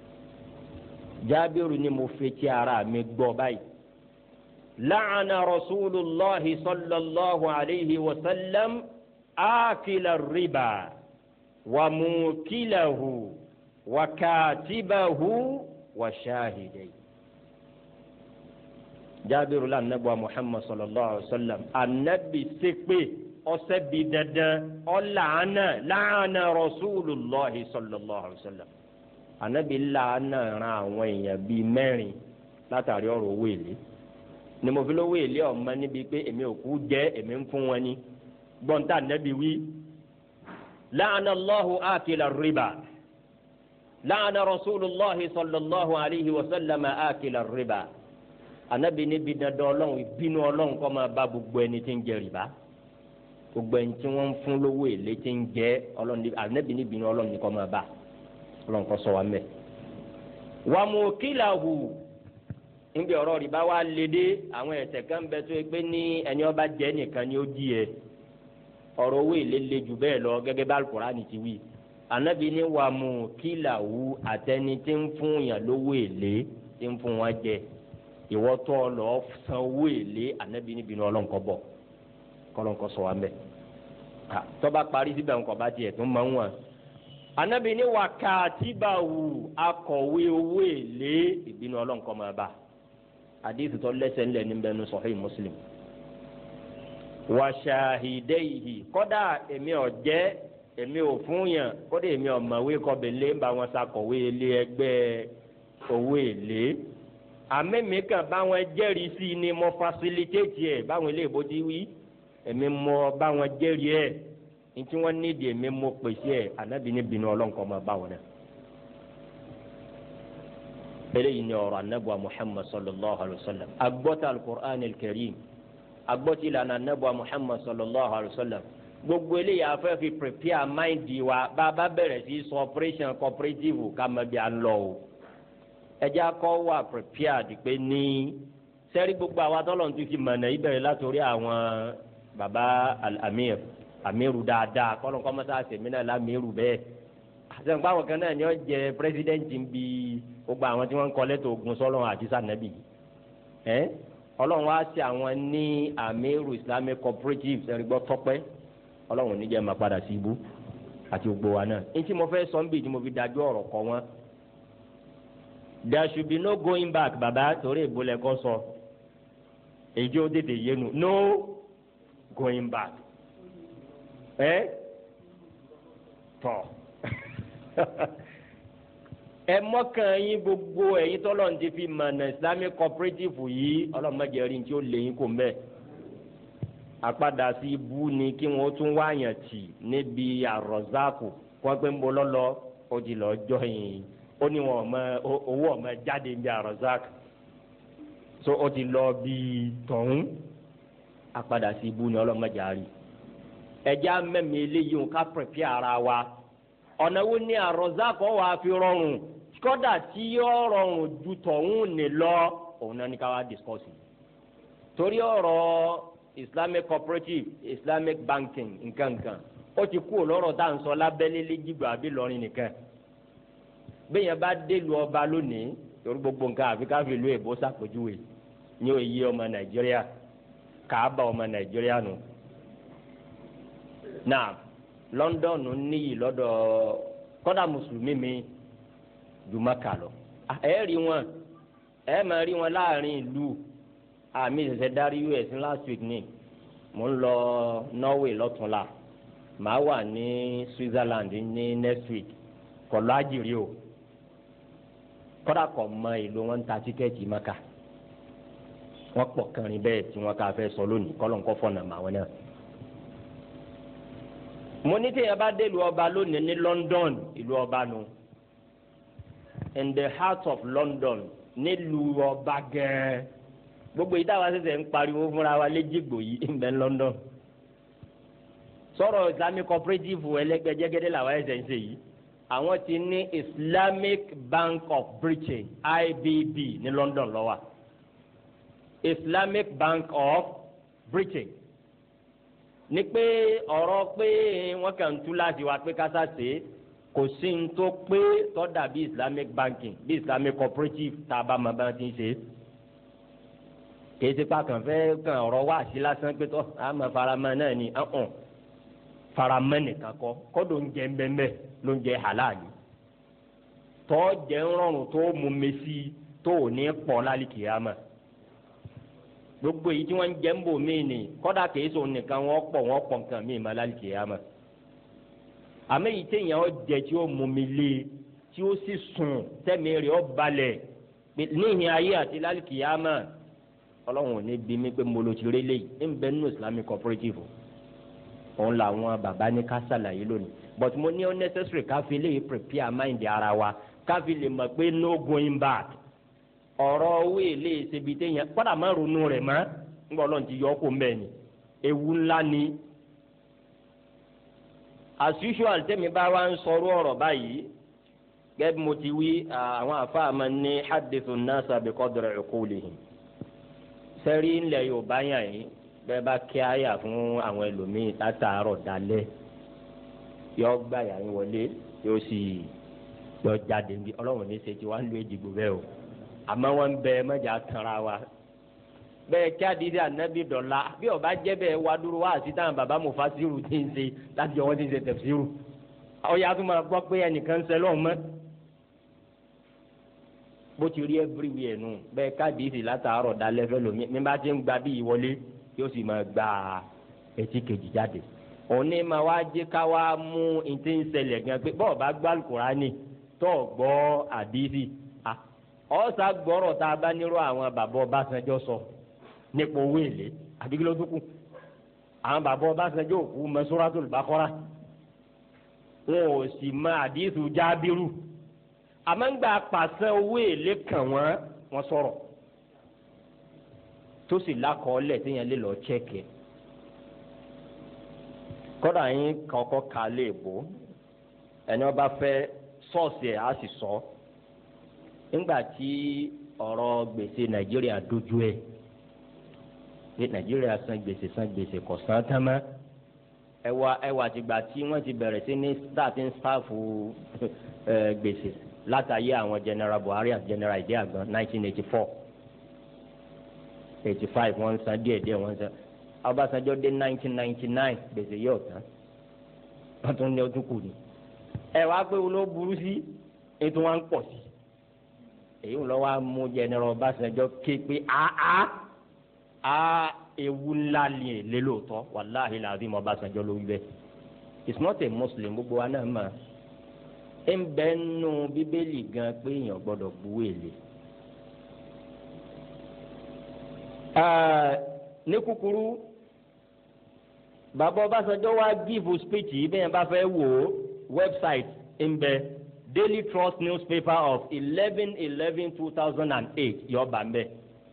جابر نمفتي أرى مقبوبي لعن رسول الله صلى الله عليه وسلم آكل الربا وموكله وكاتبه وشاهديه jaabiru la anabi wa muhammad sallallahu alaihi wa sallam anabi sekpe ọsẹ bi dandan ọlaana laana rasulillahi sallallahu alaihi wa sallam anabi laana ran àwọn èèyàn bíi mẹ́rin látàrí ọ̀rọ̀ owó èlé ni mo fi lówó èlé ọmọ níbi pé èmi ò kú jẹ èmi ń fún wọn ni gbọ́ntà anabi wí laana allahu akila riba laana rasulillahi sallallahu alaihi wa sallam akila riba anabi níbi dandan ọlọ́run ìbínú ọlọ́run kọ́ máa bá gbogbo ẹni tí ń jẹ rìbá gbogbo ẹni tí wọ́n ń fún lówó èlé tí ń jẹ ọlọ́run anabi níbi ìbínú ọlọ́run kọ́ máa bá ọlọ́run kọ́ sọ wa mẹ́. wà mú kílà hù níbi ọ̀rọ̀ rìbá wa lé dé àwọn ẹ̀ṣẹ̀ kan bẹ tó pé ní ẹni ọba jẹ nìkan ni ó di ẹ ọ̀rọ̀ owó èlé le jù bẹ́ẹ̀ lọ gẹ́gẹ́ bá Al-Qur'ani ti wí anabi ní wà mú kílà hù àtẹni tí ń fún yàn lówó èlé tí ń fún wọn jẹ ìwọ tó lọ san owó èlé anabi níbi ní ọlọ́nkọ bọ̀ kọlọ́nkọ sọ wa mẹ́ tọ́ba parí síbẹ̀ ńkọ bá tiẹ̀ tó máa ń wà anabi ní wà kàtíbàwù akọ̀wé owó èlé ìbínú ọlọ́nkọ máa bá àdéhùn tó lẹ́sẹ̀ ńlẹ̀ níbẹ̀ ní Sahih Muslim wà ṣàhídẹ́yìí kọ́dà èmi ò jẹ́ èmi ò fún yàn kọ́dà èmi ò mọ̀wé kọ́bẹ̀lẹ́ ń bá wọn sakọ̀wé ilé ẹgbẹ́ owó èlé àmẹ́mi kan báwọn jẹ́rìí sí ni mo fasilitéètì ẹ̀ báwọn ilé ìbò ti wí èmi mo báwọn jẹ́rìí ẹ̀ ní tí wọ́n nídìí èmi mo pèsè ẹ̀ ànábì ní bínú ọlọ́nkọ́ máa báwọn náà. eléyìí ni ọ̀rọ̀ anábùa muhammad sallallahu alayhi wa sallam agbọ́tà alukur'an alkarim agbọ́tà ìlànà anábùa muhammad sallallahu alayhi wa sallam gbogbo eléyìí afẹ́ fi prepare mind wa bá a bá bẹ̀rẹ̀ sí sọ operation cooperative ká má bí a lọ o ẹjẹ akọ wà prepared pé ní sẹ́rí gbogbo àwa tọ́lọ̀ tún fi mọ̀nà ìbẹ̀rẹ̀ látòrí àwọn baba amir amiru dáadáa kọ́lọ́n kọ́ mọ́tà sèmi náà lámìrù bẹ́ẹ̀ àtẹnukọ́ àwọn kan náà ni wọ́n jẹ pírẹsidẹ́ǹtì ń bi gbogbo àwọn tí wọ́n ń kọ́ lẹ́tọ̀ ogun sọ́lọ́run àti sànẹ́bì ẹ́ ọlọ́run wá sí àwọn ní amiru islamic cooperative sẹ́rí gbọ́ tọ́pẹ́ ọlọ́run oníjẹ́ máa padà sí ibú àti gbogbo wa náà ní tí mo fẹ́ sọ ń bì tí mo fi dájú ọ̀rọ̀ kọ wọn there should be no going back baba torí ìbúlẹ̀ kọ́ sọ èyí ó tètè yénu no going back ẹ tọ ẹ mọ́kàn yín gbogbo ẹ̀yin tọ́lọ̀ ń ti fi mọ̀nà islamic cooperative yìí ọlọ́mọdé rí tí ó lè yín kò mẹ́ àpadà sí ibú ni kí wọ́n tún wáyàn tì níbi àròzáàkù kó pé ń bọ́ lọ́lọ́ ó ti lọ́ọ́ jọyìn ó ní wọn ọmọ owó ọmọ jáde ní arozak so ó ti lọ bí tọ̀hún apadà sí ibú ni ọlọ́mọdé àárí ẹja mẹ́mi eléyìí ń ká pẹ̀pẹ́ ara wa ọ̀nà wo ni arozak ọ̀ wá fi rọrùn kọ́dà tí yóò rọrùn ju tọ̀hún ní lọ òun náà ní ká wá discuss torí ọ̀rọ̀ islamic cooperative islamic banking nǹkan nǹkan ó ti kú lọ́rọ̀ tá à ń sọ lábẹ́lé lẹ́jìgbà àbí lọ́rin nìkan bẹ́ẹ̀yẹn bá délu ọba lónìí torí gbogbo nǹkan àfi káfí ìlú èbó sàpèjúwe ní òye ọmọ nàìjíríà kàába ọmọ nàìjíríà nù. náà london níyì lọ́dọ̀ kọ́dà mùsùlùmí mi ju Mákà lọ. ẹ rí wọn ẹ máa rí wọn láàrin ìlú àmì ìṣẹ̀ṣẹ̀ darí us last week ni mò ń lọ norway lọ́túnla màá wà ní switzerland ní next week kọ̀lọ́ àjèrè o kọ́dà kọ̀ mọ ìlú wọn ń ta tíkẹ́ẹ̀tì maka wọ́n pọ̀ kẹrin bẹ́ẹ̀ tí wọ́n ká fẹ́ sọ lónìí kọ́lọ̀ ń kọ́ fọ̀nà mà wọn náà. mo ní tí yẹn bá dé ìlú ọba lónìí ní London ìlú ọba nu in the heart of London nílùú ọba gẹ́ẹ́ gbogbo yìí táwa ṣẹ̀ṣẹ̀ ń pariwo fúnra wa léjìgbò yìí ń bẹ London sọ̀rọ̀ Islamic cooperative ẹlẹ́gbẹ́jẹ́gẹ́dẹ́ làwọn ẹ̀ṣẹ̀ ń ṣe yìí àwọn ti ní Islamic Bank of Britain IBB ní London ló wà Islamic Bank of Britain ní pé ọ̀rọ̀ pé wọ́n kàn ń tú láti wá pé kásá ṣe é kò sí ní tó pé tó dàbí Islamic banking bí Islamic cooperative tá a bá máa bá ti ń ṣe é kìí ṣe pàkàn fẹ́ kàn ọ̀rọ̀ wá sí lásán pé tó àmọ́ faramọ́ náà ni ọ̀hún faramọ́ nìkan kọ́ kọ́dọ̀ ń jẹ mbẹ́mbẹ́ ló ń jẹ halali tọ́ jẹ́ ń rọrùn tó mú mesi tó ò ní pọ̀ lálẹ́ kìámà gbogbo èyí tí wọ́n ń jẹ́ ń bò mí ni kọ́dà kìí sọ nìkan wọ́n pọ̀ wọ́n pọ̀ nǹkan mí ma lálẹ́ kìámà àmọ́ èyí téèyàn ó jẹ tí ó mú mi lé tí ó sì sùn tẹ́mi rẹ̀ ó balẹ̀ níhìn ayé àti lálẹ́ kìámà ọlọ́run ò ní bí mi pé mo lo ti rí léyìí ń bẹ nínú islamic cooperative òun làwọn bàbá ní ká ṣàlàyé lónìí but mo ní unnecessary ká fi léyìí prepare mind ara wa ká fi lè mọ̀ pé no going back ọ̀rọ̀ owó èlé ṣebi téèyàn kọ́dà má ronú rẹ̀ mọ́ ńgbọ́ ọlọ́run ti yọ ọ́ kó mbẹ́ ni ewu ńlá ni as usual tẹ́mi bá wá ń sọ̀rọ̀ ọ̀rọ̀ báyìí gẹ́gẹ́ bí mo ti wí àwọn àfáà máa ní hadithu nasa bi qadri uqulihim sẹ́rí ńlẹ̀ yorùbá yàn yín bẹ́ẹ̀ bá kí àyà fún àwọn ẹlòmíín látàárọ̀ dalẹ́ yọ gbà yà yín wọlé yóò sì yọ jáde níbi ọlọ́run ní ṣe tí wọ́n á lu èjìgbò bẹ́ẹ̀ o àmọ́ wọ́n ń bẹ mẹ́jà tanra wa bẹ́ẹ̀ kí àdìsí ànábì dọ̀la bí ọba jẹ́ bẹ́ẹ̀ wá dúró wá àti táwọn bàbá mufasiru ti ń ṣe láti ọwọ́ ti ń ṣe tafsiru ọ̀yà tó máa gbọ́ pé ẹnìkan ń sẹ́lọ̀ mọ́ bó ti rí everywhere nù bẹ́ẹ̀ káàdìsì látàárọ̀ dalẹ́ fẹ́ lomi mi bá ti ń gba bí ìwọlé yóò sì máa gba etí kejì jáde òní máa wá jẹ́ ká wá mú ìtí ń ṣẹlẹ̀ gan pé bọ́ọ̀ bá gbá Kùránì tó gbọ́ àdìsì ọ̀sà gbọ́rọ̀ tá a bá nírò àwọn bàbá Ọbásanjọ́ sọ nípa owó èlé àbíkí ló dúkù àwọn bàbá Ọbásanjọ́ òkú mọ Suratul Baqara wọn ò sì mọ àdìsù Jábírù àmọ́ngbà pàṣẹ owó èlé kàn wọ́n wọ́n sọ̀rọ̀ tó sì lákọọ́lẹ̀ téèyàn lè lọ chẹ́kì kọ́dà yín kọ́kọ́ ka lè bò ẹni wọ́n bá fẹ́ sọ́ọ̀sì ẹ̀ á sì sọ nígbà tí ọ̀rọ̀ gbèsè nàìjíríà dojú ẹ̀ pé nàìjíríà san gbèsè san gbèsè kò san tán mọ́ ẹwà ẹwà tìgbà tí wọ́n ti bẹ̀rẹ̀ sí ní starting staff gbèsè látàyé àwọn general buhari àti general ìdí àgbọn nineteen eighty four eighty five wọ́n san díẹ̀ díẹ̀ wọ́n san ọbásanjọ́ dé nineteen ninety nine gbèsè yóò tán wọ́n tún ní ọdún kù ní. ẹ wá pé wọn ló burú sí ètò wọn ń pọ̀ sí èyí ń lọ wá mú general ọbásanjọ́ ké pé áá á ewu ńlá ni èlé lóòótọ́ wàláhì làbí mọ ọbásanjọ́ ló wí bẹ́ẹ̀ it's not a muslim gbogbo wa náà mọ̀ ń bẹ nù bíbélì gan pé èèyàn gbọ́dọ̀ buwé lé ní kúkúrú bàbá Ọbásanjọ́ wá gíìfù speech yìí bẹ́ẹ̀ bá fẹ́ wò ó website ń bẹ Daily Trust newspaper of eleven eleven two thousand and eight yọ bá ń bẹ.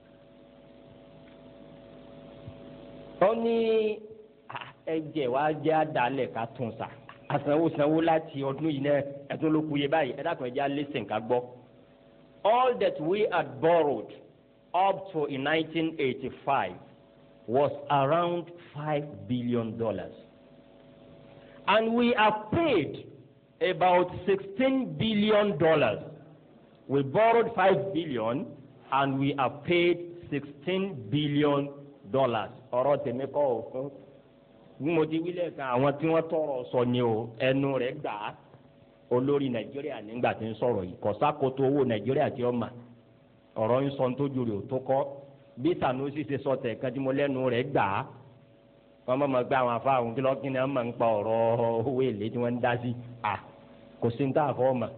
ó ní ẹ̀jẹ̀ wa jẹ́ àdálẹ̀ ká tún sà àsanwó sanwó láti ọdún yìí náà ẹ̀tún ló kúye báyìí ẹ̀dá kan ẹ̀jẹ̀ alẹ́sìn ká gbọ́. all that we had borrowed up to in 1985 was around five billion dollars, and we have paid about 16 billion dollars. We borrowed five billion, and we have paid 16 billion dollars. ọ̀rọ̀ tèmi kọ́ o fún bí mo ti wílẹ̀ kan àwọn tí wọ́n tọrọ sọ ni o ẹnu rẹ̀ gbà á olórí nàìjíríà nígbà tí ń sọ̀rọ̀ yìí kọ̀sákòtò owó nàìjíríà tí ó mà ọ̀rọ̀ ń sọ nítorí rẹ̀ ò tó kọ́ bí sanusi ṣe sọ tẹ̀ kan tí mo lẹ́nu rẹ̀ gbà á wọ́n mọ̀ mọ́ gbé àwọn afáwọn kí lọ́kì ni wọ́n máa ń pa ọ̀rọ̀ owó èlé tí wọ́n ń dá sí à kò sí ní tá a fọ́ mà.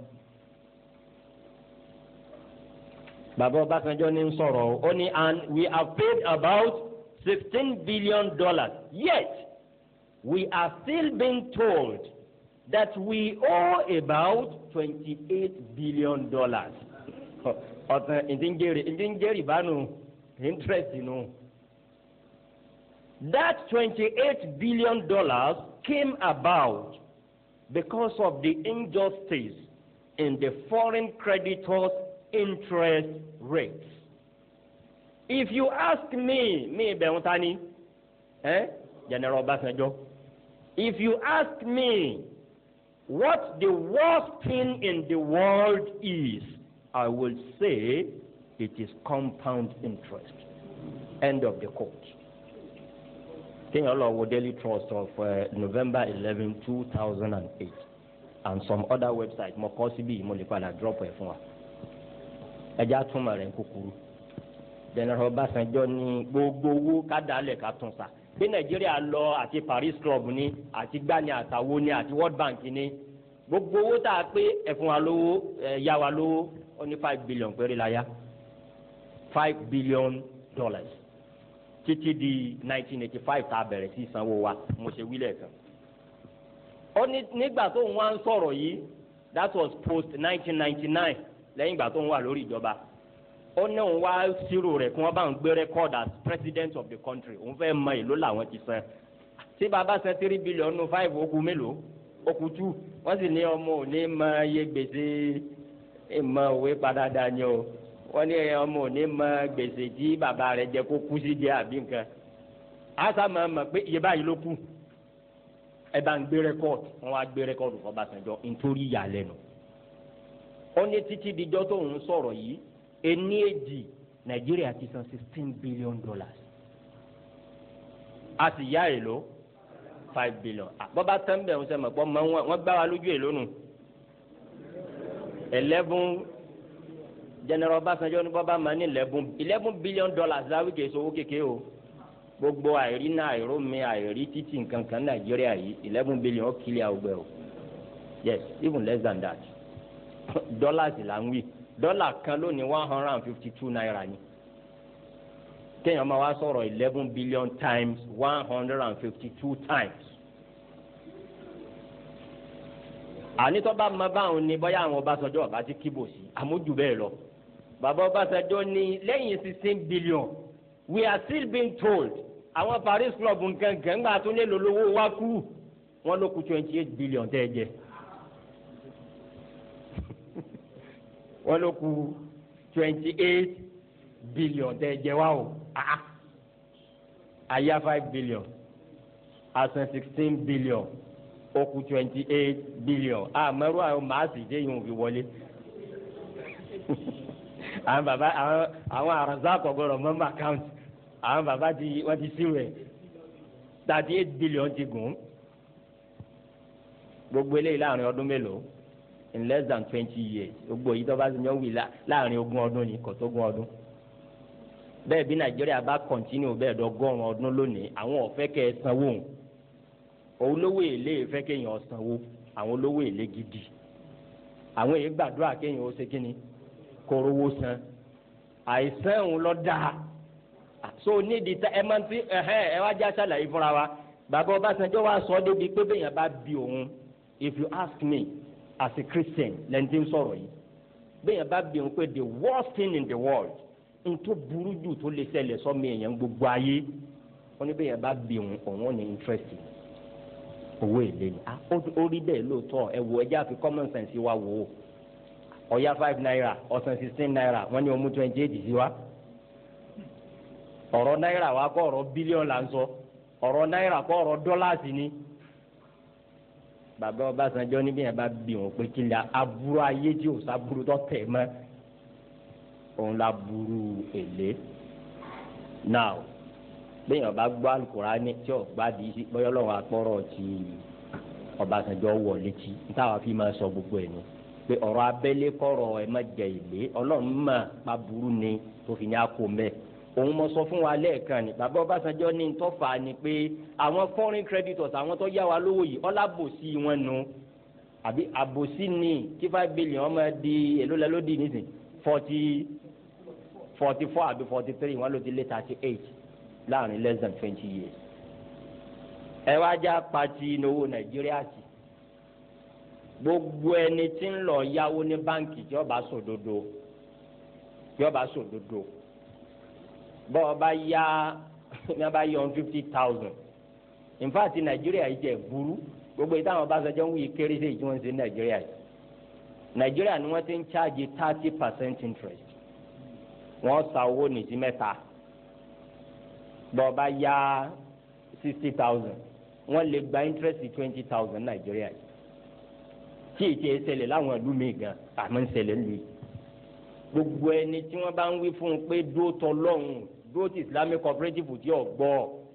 bàbá Ọbásanjọ́ ní ń sọ̀rọ̀ ó ní and we have paid about sixteen billion dollars yet we are still being told that we owe about twenty-eight billion dollars ọ̀tàn ìdíjẹ́rì ìdíjẹ́rì bánu interest nù. That twenty-eight billion dollars came about because of the injustice in the foreign creditors' interest rates. If you ask me, me bẹ̀rù ta ni, eh? General Obasanjo, if you ask me what the worst thing in the world is, I will say it is compound interest. End of the quote. Kéèyàn lọ wo Daily Trust of uh, November eleven two thousand and eight and some other websites mo kọ́ síbí mo lè padà drop ẹ̀ fún wa. Ẹja túmọ̀ rẹ̀ kúkúrú. General Ọbásanjọ́ ní gbogbo owó kádàálẹ̀ ká tún sa. Bí Nàìjíríà lọ àti Paris Club ní àti gbani àtàwo ní àti World Bank ní gbogbo owó tá a pé ẹ̀fún wa lówó ẹ̀ yá wa lówó ó ní five billion péré la yá five billion dollars títí di nineteen eighty five tá a bẹ̀rẹ̀ sí sanwó wa mo ṣe wílẹ̀ kan. ó ní nígbà tó ń wá ń sọ̀rọ̀ yìí that was post nineteen ninety nine lẹ́yìn ìgbà tó ń wà lórí ìjọba ó ní òun wá ṣírò rẹ̀ kí wọ́n bá ń gbé record as president of the country òun fẹ́ mọ èló làwọn ti san tí bàbá san three billion nù five ó kù mélòó ó kù two wọ́n sì ní ọmọ òní mọ iye gbèsè ìmọ̀ òwe padà dání o wọ́n ní ọmọ òní mọ gbèsè tí bàbá rẹ̀ jẹ kó kú sí jẹ àbí nǹkan àṣà máa mọ̀ pé iye báyìí ló kù ẹ bá ń gbé rẹ́kọ̀dù wọ́n wá gbé rẹ́kọ̀dù fún Ọbásanjọ́ nítorí ìyàlẹ́nu ó ní títí dijọ́ tó ń sọ̀rọ̀ yìí ení èjì Nàìjíríà ti san sixteen billion dollars a sì yá èlò five billion bọ́bá tẹ́ńbẹ̀ ń sẹ́mọ̀ pọ́ mọ́ wọ́n gbá wa lójú èlò nù eleven general Ọbásanjọ́ ní bọ́bá máa ní eleven eleven billion dollars láwí kìí sọ owó kékeré o gbogbo àìrí náà àìrómi àìrí títì nǹkan kan Nàìjíríà yìí eleven billion ó kílẹ̀ àwùgbẹ́ o yes even less than that dollars là ń wí dọ́là kan lónìí one hundred and fifty two naira ni kéèyàn máa wá sọ̀rọ̀ eleven billion times one hundred and fifty two times. ànitọ́ bá ma báwọn ni bóyá àwọn Ọbásanjọ́ ọba ti kíbò sí àmójú bẹ́ẹ̀ lọ. bàbá Ọbásanjọ́ ní lẹ́yìn sixteen billion we are still being told àwọn Paris club nǹkan nǹkan ńgbà tó lè lólówó wá kú wọ́n ló kù twenty eight billion tẹ́ ẹ jẹ. wọ́n ló kù twenty eight billion tẹ́ ẹ jẹ wá o ah àyà five billion asan sixteen billion ó kù twenty eight billion àmọ́rú àwọn màásì dé yìí wọ́n fi wọlé àwọn bàbá àwọn àwọn àrùnsá kọ̀gọ́rọ̀ mọ́mọ́ account àwọn bàbá ti wọ́n ti sí rẹ̀ thirty eight billion ti gùn gbogbo eléyìí láàrin ọdún mélòó in less than twenty years gbogbo yìí tó bá ti yàn wí láàrin ogún ọdún ni kò tó ogún ọdún bẹ́ẹ̀ bí nàìjíríà bá kọ̀ntínú bẹ́ẹ̀ dọ́gọ́rùn ọdún lónìí àwọn ọ̀fẹ́ kẹ́ ẹ sanwó òun olówó èlé ìfẹ́ kéèyàn sanwó àwọn olówó èlé gidi àwọn èyí gbàdúrà kéèyàn ó ṣe kíni kórówó san àìsàn òun lọ dáa so nídìí tá ẹ máa ń fi ẹ wá já sàlàyé fúnra wa bàbá Ọbásanjọ́ wa sọ débi pé bẹ́ẹ̀yàn bá bí òun if you ask me as a Christian lẹ́ni tí ń sọ̀rọ̀ yìí bẹ́ẹ̀yàn bá bí òun pé the worst thing in the world ntó burú jù tó lè ṣẹlẹ̀ sọ́mi èèyàn gbogbo ayé wọ́n ní bẹ́ẹ̀ bá bí òun òun ní interest owó èlé ni ó rí bẹ́ẹ̀ lóòótọ́ ẹ wo ẹjẹ́ àfi common sense wa wò ó ọ̀ya five naira ọ̀sán sixteen naira wọ́n ní ọmú twenty eight sí wa ọ̀rọ̀ náírà wa kọ́ ọ̀rọ̀ bílíọ̀nù là ń sọ ọ̀rọ̀ náírà kọ́ ọ̀rọ̀ dọ́làsì ni bàbá Ọbásanjọ́ níbi yẹn bá bí òun pé kí ni aburú ayé tí ò sábúrú tó tẹ̀ mọ́ òun la burú èlé now bẹ́ẹ̀ ọba gbọ́ alukurani tí ò gbádìí sí bọ́yọ́ lọ́wọ́ akpọ́rọ̀ ti Ọbásanjọ́ wọ̀ létí nítawa fi máa sọ gbogbo ẹ̀ ní pé ọ̀rọ̀ abẹ́lé kọ̀rọ̀ ẹ̀ má jẹ èlé ọlọ́run mà pa burú ni tó fi ní akó mẹ́ òun mọ sọ fún wa lẹ́ẹ̀kan ni bàbá Ọbásanjọ́ ní ntọ́fà ni pé àwọn foreign creditors àwọn tó yá wa lówó yìí ọlábòsí wọn nu àbí àbòsí ni kí five billion ọmọ di èló lẹ́lódì nísìn forty forty four àbí forty three wọn ló ti lé thirty eight láàrin less than twenty years. ẹ wá já pati ìnáwó nàìjíríà sí gbogbo ẹni tí ń lọ yáwó ní báǹkì tí ó bá sòdodo tí ó bá sòdodo bọ́ ọ bá yá ní a bá yọ fifty thousand in fact nàìjíríà yìí jẹ́ burú gbogbo yìí táwọn Ọbásanjọ́ ń wí kéré sí ìjọ ń ṣe nàìjíríà yìí nàìjíríà ni wọ́n ti ń charge thirty percent interest wọ́n sa owó nìtí mẹ́ta bọ́ ọ bá yá sixty thousand wọ́n lè gba interest twenty thousand nàìjíríà yìí tí èyí ti ẹ ṣẹlẹ̀ láwọn ìlú mi gan àmọ́ ń ṣẹlẹ̀ ń lu yìí gbogbo ẹni tí wọ́n bá ń wí fún un pé dúró tọ lọ́hùn dúró ti islamic cooperative tí ò gbọ́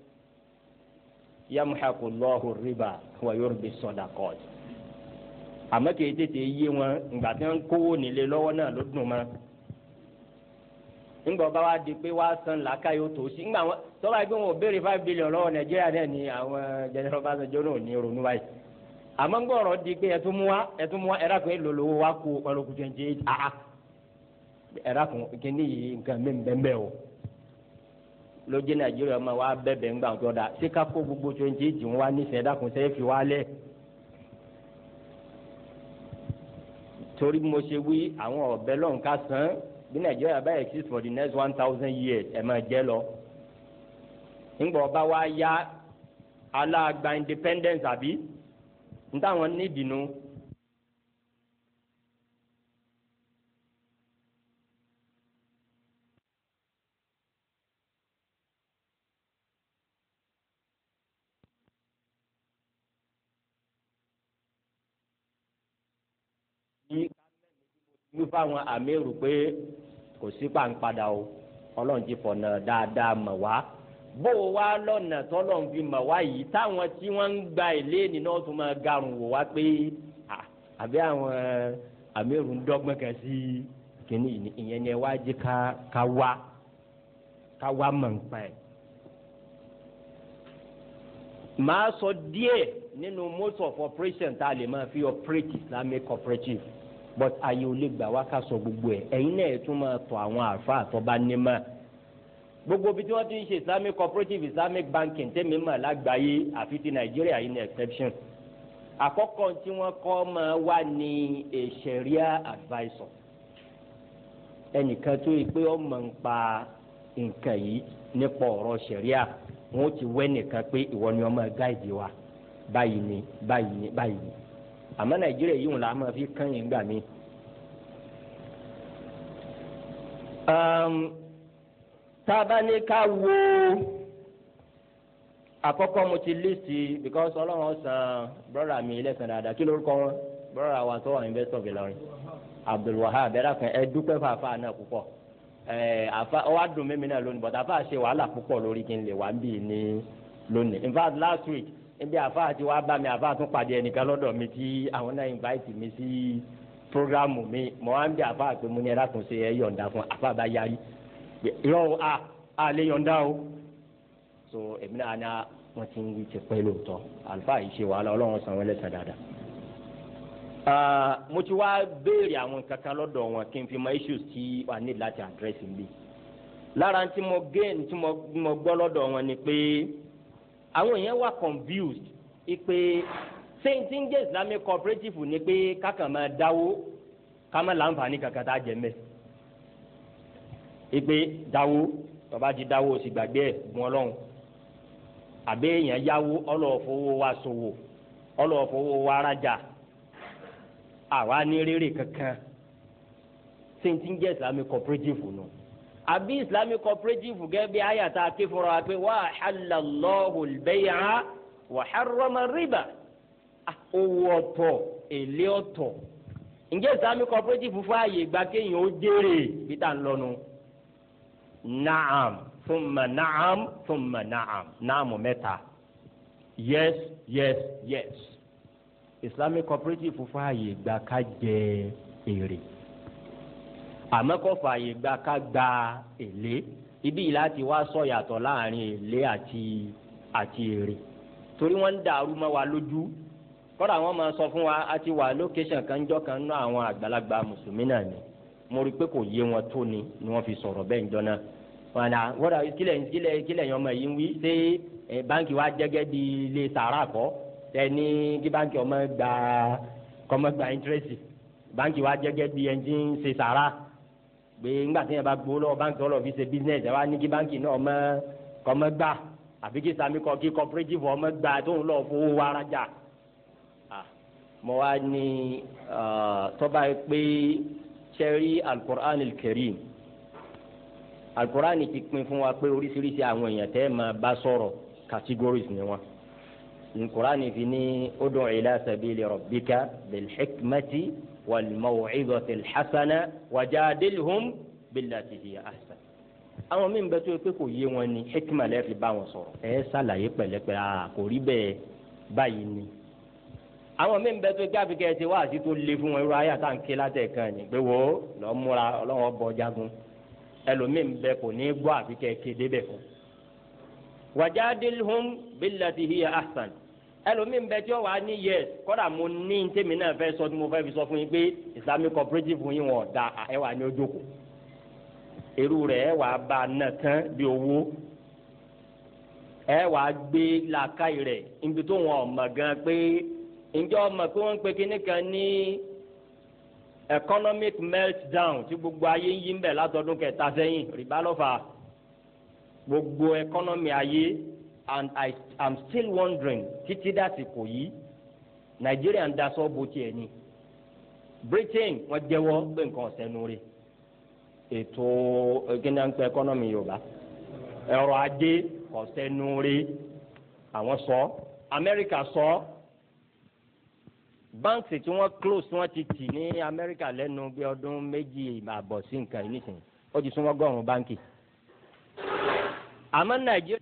yamuhaku lọ́hù rìbá wa yurbi sadaqat àmọ́ kì í tètè yé wọn ìgbà tí wọ́n ń kówó nílé lọ́wọ́ náà ló dùn mọ́ ńgbà bá wa di pé wá san làákàyè ó tó sí ńgbà wọn tọ́ba yìí pé wọn ò béèrè five billion lọ́wọ́ nàìjíríà náà ni àwọn general Ọbásanjọ́ náà ò ní ronú báyìí àmọ́ ńgbà ọ̀rọ̀ di pé ẹtún mú wa ẹtún mú wa ẹ̀rá kan èlò lówó wa kú ọlọ́kù twenty eight ah ẹ̀rá kan kíní yìí nǹkan mi bẹ́ẹ̀ bẹ́ẹ̀ o lójú nàìjíríà máa wá bẹ́ẹ̀ ńgbà tó da ṣé ká kó gbogbo twenty eight wọn wá nífẹ̀ẹ́ ẹ̀rá kan sẹ́yìn fi wá lẹ̀ torí mo ṣe wí àwọn ọ̀bẹ lọ́hùn ká san bí nàìjíríà bá exist for the next one thousand years ẹ̀ máa jẹ́ lọ ńgbà ọba wa yá aláàgbà independence àbí ntàwọn nídìí nu. wí fáwọn àmírù pé kò sí pàǹpadà o ọlọ́run ti fọ̀nà dáadáa mọ̀ wá bó o wá lọ́nà tọ́lọ́run fi mọ̀ wá yìí táwọn tí wọ́n ń gba èlé nínú ọ̀tún máa garùn wò wá pé àbí àwọn àmírù ń dọ́gbọ́n kan sí kínní ìyẹn ni ẹ wá jẹ́ ká ká wá ká wá mọ̀ ń pa ẹ̀. màá sọ díẹ̀ nínú mode of operation tá a lè máa fi operate Islamic cooperative but ayé ò lè gbà wá ká sọ gbogbo ẹ̀ ẹ̀yin náà ẹ̀ tún máa tọ̀ àwọn àfa àtọ́ba nímọ̀ gbogbo bí tí wọ́n ti ń ṣe Islamic cooperative Islamic banking tẹ́mi mọ̀ lágbàáyé àfi ti Nàìjíríà yìí ní exception àkọ́kọ́ tí wọ́n kọ́ máa wà ní a sharia advisor ẹnìkan tó yẹ pé ó mọ̀ ń pa nǹkan yìí nípa ọ̀rọ̀ sharia wọn ó ti wẹ́ nìkan pé ìwọ ni ọmọ gáìdì wa báyìí ni báyìí ni báyìí ni àmọ́ nàìjíríà yìí wọn la máa fi kán yín gbà mí. tá a bá ní ká wo àkọ́kọ́ mo ti lísì because ọlọ́run san brọ́dà mi lẹ́sàn dáadáa kí lórúkọ wọn brọ́dà wa tó wà investor Ìlọrin Abdulwahab ẹ̀rọ kan ẹ dúpẹ́ fún àfa náà púpọ̀ ẹ̀ àfa ọ wá dùn mímí náà lónìí but àfa ṣe wàhálà púpọ̀ lórí kí n lè wá ń bì ní lónìí in fact last week ebi àfa àti wàá bá mi àfa tún pàdé ẹnìkan lọ́dọ̀ mi tí àwọn náà invite mi sí programu mi mo wá ń bí àfa pé mo ní ẹ̀rọ àtúnṣe ẹ̀ yọ̀ǹda fún àfa bá yarí yọ a a lè yọ̀ǹda o so èmi náà ní wọ́n ti ń wí ti pẹ́ lóòótọ́ àlùfáà yìí ṣe wàhálà ọlọ́run san wọ́n lẹ́sàn dáadáa. mo ti wá béèrè àwọn kankan lọ́dọ̀ wọn kí n fi mọ issues tí wà ní láti address mi. lára tí mo gain tí mo gbọ́ lọ́dọ̀ wọn ni pé àwọn èèyàn wà confused ipe saint ń jẹ́ islamic cooperative ni pé kákan máa dáwó ká má láǹfààní kankan tá a jẹ mẹ́. ipe dáwó tọ́ba ti dáwó o sì gbàgbé ẹ̀ gun ọlọ́run àbí èèyàn yáwó ọlọ́ọ̀fowó wa ṣòwò ọlọ́ọ̀fowó wa rajà àwa ní rere kankan saint ń jẹ́ islamic cooperative nù àbí islamic cooperative gẹ́gẹ́ bí àyàtà ké fúnra wa pé wa halallahu al-bay'a wa harrama riba owó ọ̀tọ̀ èlé ọ̀tọ̀ ǹjẹ́ islamic cooperative fún ààyè gba kéèyàn ó jèrè bí tá à ń lọ́nu naam thumma naam thumma naam naamu mẹ́ta yes yes yes islamic cooperative fún ààyè gba ká jẹ èrè àmọ́ kò fààyè gba ká gba èlé ibi yìí láti wá sọ yàtọ̀ láàrin èlé àti àti èrè torí wọ́n ń dàrú mọ́ wa lójú kọ́dà wọ́n máa sọ fún wa a ti wà lókèṣàn kan jọ́ kan ná àwọn àgbàlagbà mùsùlùmí náà ni mo rí i pé kò yé wọn tó ni ni wọ́n fi sọ̀rọ̀ bẹ́ẹ̀ njọ́ náà wọn à wọ́dà kílẹ̀ kílẹ̀ kílẹ̀ yẹn ọmọ yìí ń wí ṣé báńkì wa jẹ́gẹ́ bí ilé sàrà kọ́ ẹni kí báńkì ọmọ gba kọ́mọ gba íńtírẹ́sì báńkì wa jẹ́gẹ́ bí ẹni tí ń ṣe sàrà pé ńgbà tí yẹn bá gbowó lọ́wọ́ báńkì ọlọ́ọ̀ fi ṣe business ẹ wá ní kí báńkì náà mọ́ kọ́ mọ́ gbà àbí kí sami kọ́ kí cooperative ọmọ gbà tóun lọ́ọ́ fowó wa rajà mo wá ní tọ́ba pé sẹ́rí alukur'an karim alukur'an ti pín fún wa pé oríṣiríṣi àwọn èèyàn tẹ́ máa bá sọ̀rọ̀ categories ni wọn alukur'an fi ní ud'u ila sabili rabbika bil hikmati wal maw'izati al hasana wajadilhum billati hiya ahsan àwọn míì bẹ tó yẹ pé kò yé wọn ni hikma lẹ fi bá wọn sọ̀rọ̀ ẹ ṣàlàyé pẹ̀lẹ́pẹ̀lẹ́ a kò rí bẹ́ẹ̀ báyìí ni àwọn míì bẹ tó yẹ káfí kẹ ti wá àti tó le fún wọn irú ayé àtà ń ké látẹ̀ kan ni pé wo lọ múra ọlọ́wọ́ bọ jagun ẹlòmíì bẹ kò ní gbọ́ àfi kẹ kéde bẹ fún. wajadilhum billati hiya ahsan ẹlòmíì bẹ tí ó wà ní yẹs kọ́dà mo ní tèmi náà fẹ́ sọ tí mo fẹ́ fi sọ fún yín pé islamic cooperative yín wọn da ẹ wà ní ojókòó irú rẹ̀ ẹ wàá bá a nà tán bí owó ẹ wàá gbé làákàyè rẹ̀ níbi tó wọn ọmọ gan pé ǹjẹ́ ọmọ pé wọ́n ń pe kinní kan ní economic meltdown tí gbogbo ayé ń yí ń bẹ̀ látọdún kẹta sẹ́yìn rìbá lọ́fà gbogbo economy ayé and I am still wondering títí dàsìkò yìí Nàìjíríà ń daṣọ́ bó tiẹ̀ ni Britain wọ́n jẹ́wọ́ pé nǹkan ọ̀sẹ̀ nù rè ètò gínáńpẹ ẹkọnọmì yorùbá ẹ̀rọ ajé kọsẹnuri àwọn sọ amẹ́ríkà sọ báńkì tí wọ́n close tí wọ́n ti tì ní amẹ́ríkà lẹ́nu bí ọdún méjì àbọ̀ sí nǹkan yìí nísìnyí ó ti súnmọ́ gọ́rùn báńkì àmọ́ nàìjíríà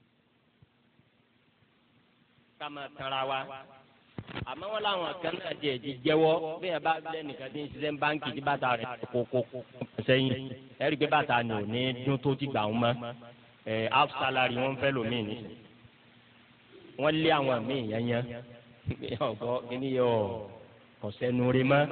ká máa tanra wa àmọ́ wọn làwọn kan náà jẹ́ ti jẹ́wọ́ bí yẹn bá lẹ́nìkan tí ń ṣiṣẹ́ báńkì tí bàtà rẹ̀ kókó sẹ́yìn ẹ̀rí pé bàtà ni ò ní dún tó ti gbà wọn mọ́ ẹ̀ half salary wọn fẹ́ lómi ní. wọ́n lé àwọn míì yẹnyẹn ọ̀gọ́ kíní yọ ọ̀sẹ̀nu rí mọ́.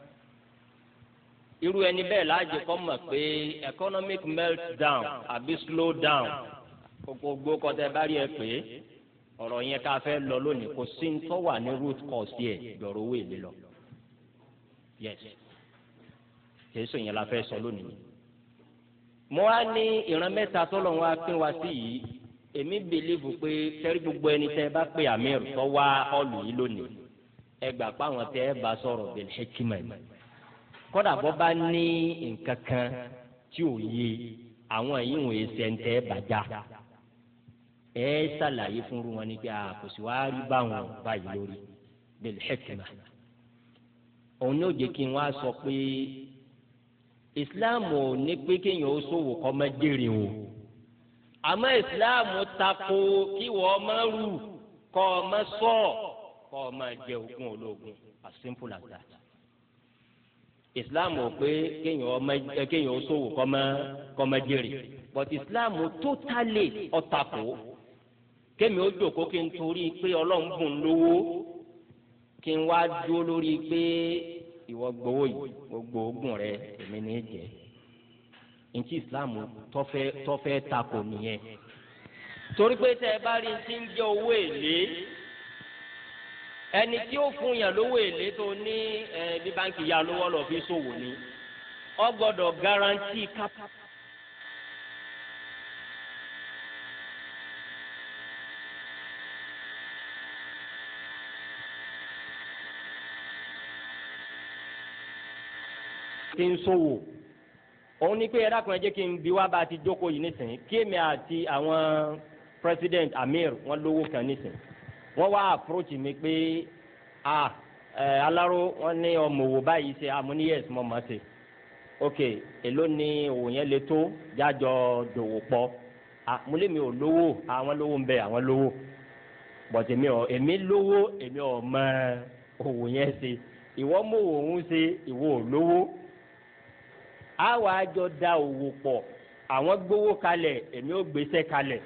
irú ẹni bẹ́ẹ̀ láàjẹ kọ́ mọ̀ pé economic meltdown àbí slow down gbogbo kọ́tẹ́ bá rí ẹ pé ọ̀rọ̀ yẹn ká fẹ́ lọ lónìí kò sí ní tó wà ní root cause yẹ gbọ̀rọ̀ owó èlé lọ. yes jésù yẹn la fẹ́ sọ lónìí. mo wá ní ìran mẹ́ta tọ́lọ̀ wá pín wá sí yìí èmi bìlíìfù pé tẹ́rí gbogbo ẹni tẹ́ bá pè amir tó wá ọ̀lù yìí lónìí ẹ gbà pé àwọn tẹ́ ẹ bá sọ̀rọ̀ bil hikma kódà bọ́ bá ní nǹkan kan tí ò yé àwọn yìí wòye sẹ́ńtẹ́ bàjá ẹ ṣàlàyé fún wọn ní pé àkòsí wàá rí báwọn báyìí lórí bil hikma òun ní òjè kí n wá sọ pé islam ò ní pé kéèyàn ó ṣòwò kọ́ mọ́ jèrè o àmọ́ islam tako kí wọ́n má rù kọ́ ọ má sọ kọ́ ọ má jẹ ogún ológun as simple as that islam ò pé kéèyàn ọmọ kéèyàn ó ṣòwò kọ́ mọ́ kọ́ mọ́ jèrè but islam totally ọ̀tàkó kémi ó jòkó kí n torí pé ọlọ́run bùn lówó kí n wá dúró lórí pé ìwọ gbowó yìí gbogbo oògùn rẹ èmi ní í jẹ ntí islam tọfẹ tọfẹ takò nìyẹn torí pé tẹ ẹ bá rí ti ń jẹ owó èlé ẹni tí ó fún yàn lówó èlé tó ní ẹ bí báńkì ya lówó lọ fi ṣòwò ni ọ gbọ́dọ̀ garanti kápá. ti ń ṣòwò òun ni pé ẹ̀dá kan ẹ jẹ́ kí n bi wá bá a ti jókòó yìí nísìnyí kí èmi àti àwọn president amir wọn lówó kan nísìnyí wọ́n wá approach mi pé a ẹ aláró wọ́n ní ọmọ òwò báyìí ṣe àmúní yes mo mọ̀ ṣe ok èló ni òwò yẹn lè tó jájọ dòwò pọ̀ àmúlémi ò lówó àwọn lówó ń bẹ àwọn lówó bọ̀tẹ̀ mi ò èmi lówó èmi ò mọ òwò yẹn ṣe ìwọ mọ òun ṣe ìwọ ò lówó àwa àjọ da òwò pọ̀ àwọn gbowó kalẹ̀ èmi ò gbèsè kalẹ̀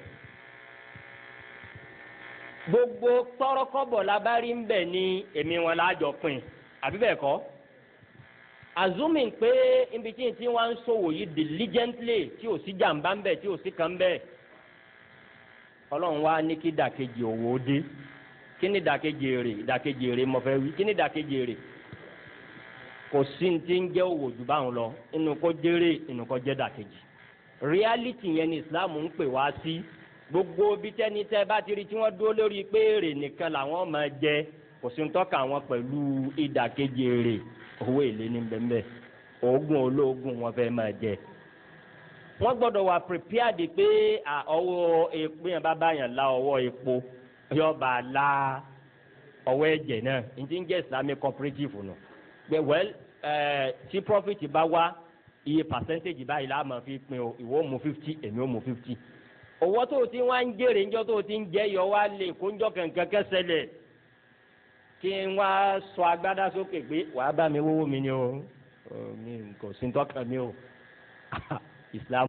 gbogbo tọrọkọbọ labari ń bẹ ní èmi wọn lájọ pín àbí bẹ́ẹ̀ kọ́ azumi pé ibi tí tí wọn ń ṣòwò yìí diligently tí ò sí jàmbá ń bẹ tí ò sí kan ń bẹ Ọlọ́run wá ní kí dàkejì òwò dé kí ni dàkejì èrè dàkejì èrè mo fẹ́ wí kí ni dàkejì èrè kò sí ní ti ń jẹ́ òwò jù báwọn lọ inú kó jèrè inú kó jẹ́ dàkejì reality yẹn ni islam ń pè wá sí gbogbo bí tẹ́ni tẹ́ bá ti rí tí wọ́n dúró lórí pé èrè nìkan làwọn máa jẹ kò sí ń tọ́ka wọn pẹ̀lú ìdàkejì èrè owó èlé ní bẹ́ẹ̀ oògùn olóògùn wọn fẹ́ máa jẹ wọ́n gbọ́dọ̀ wà prepared pé ọwọ́ epo yẹn bá bá yàn la ọwọ́ epo yóò bá a la ọwọ́ ẹ̀jẹ̀ náà n ti ń jẹ́ islamic cooperative nù pé well tí profit bá wá iye percentage báyìí la máa fi pín o ìwọ mú fifty èmi ó mú fifty owó tó o ti wá ń jèrè ńjọ́ tó o ti ń jẹ́ yọ wá lè kóńjọ́ kankan kẹsẹ̀lẹ̀ kí n wá sọ agbádá sókè pé wàá bá mi wówó mi ni o mi kò sí tọ́kàn mi o islam.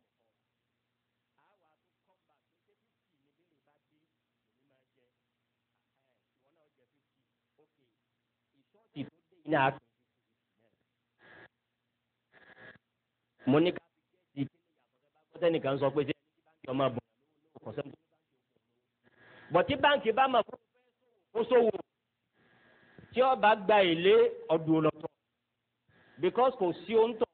mo ní ká fi jẹ́ ti kíni nìkan sọ pé ṣé báńkì ọmọ bọ̀ kò sẹ́ni tó bọ̀ tí báńkì bá mọ̀ kó sówó tí ó bá gba èlé ọdún lọ́tọ̀ because kò sí ohun tó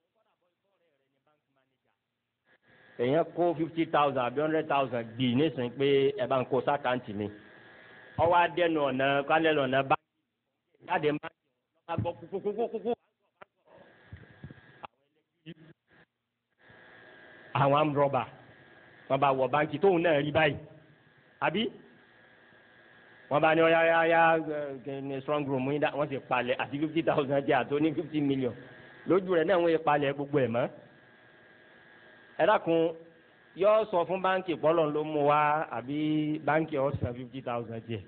èèyàn kó fifty thousand àbí hundred thousand gbì nísìnyí pé ẹ bá ń kó sákàǹtì mi ọwọ́ adẹ́nu ọ̀nà kálẹ̀ ọ̀nà báńkì jáde báńkì ọ̀nà gbọ́ kúkúkúkú. àwọn amúrọ̀bà wọn bá wọ báńkì tóun náà rí báyìí àbí wọn bá ní ọyá ọyá ọyá ní strong room yín dá wọn sì palẹ̀ àti fifty thousand jẹ́ àti oní fifty million lójú rẹ̀ náà wọ́n yẹ palẹ̀ gbogbo ẹ̀ mọ́ ẹ dákun yọ sọ fún báńkì pọ́lọ́ ló mú wa àbí báńkì ọ̀sán fifty thousand jẹ́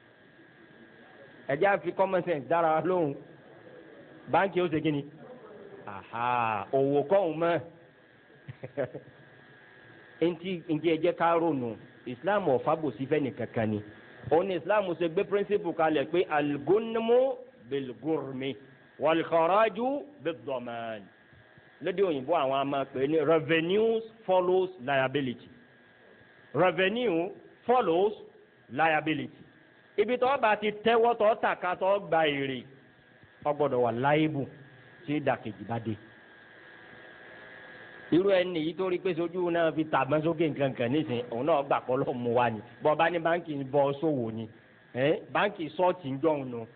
ẹ jẹ́ àfi common sense dára wa lóhùn báńkì ó ṣe kí ni òwò kọ́hún mọ́ ntí ntí ẹ jẹ́ ká ronú islam ọ̀fàbòsí fẹ́ nìkankan ni òun ni islam ṣe gbé principle kalẹ̀ pé algonmo bilgurmi walkharaju bidoman lédè òyìnbó àwọn àmà pé ní revenues follows liability revenue follows liability ibi tó bá ti tẹ́wọ́ tó tàka tó gba èrè ó gbọ́dọ̀ wà láìbù tí ìdàkejì bá dé irú ẹni yìí tó rí pé sojú náà fi tàbọn sókè nkankan nísìnyí òun náà gbà pọ́ lọ́ mú wa ni bọ́ bá ní báńkì ń bọ́ sówò ni báńkì sọ́ọ̀tì ń jọ̀hún nu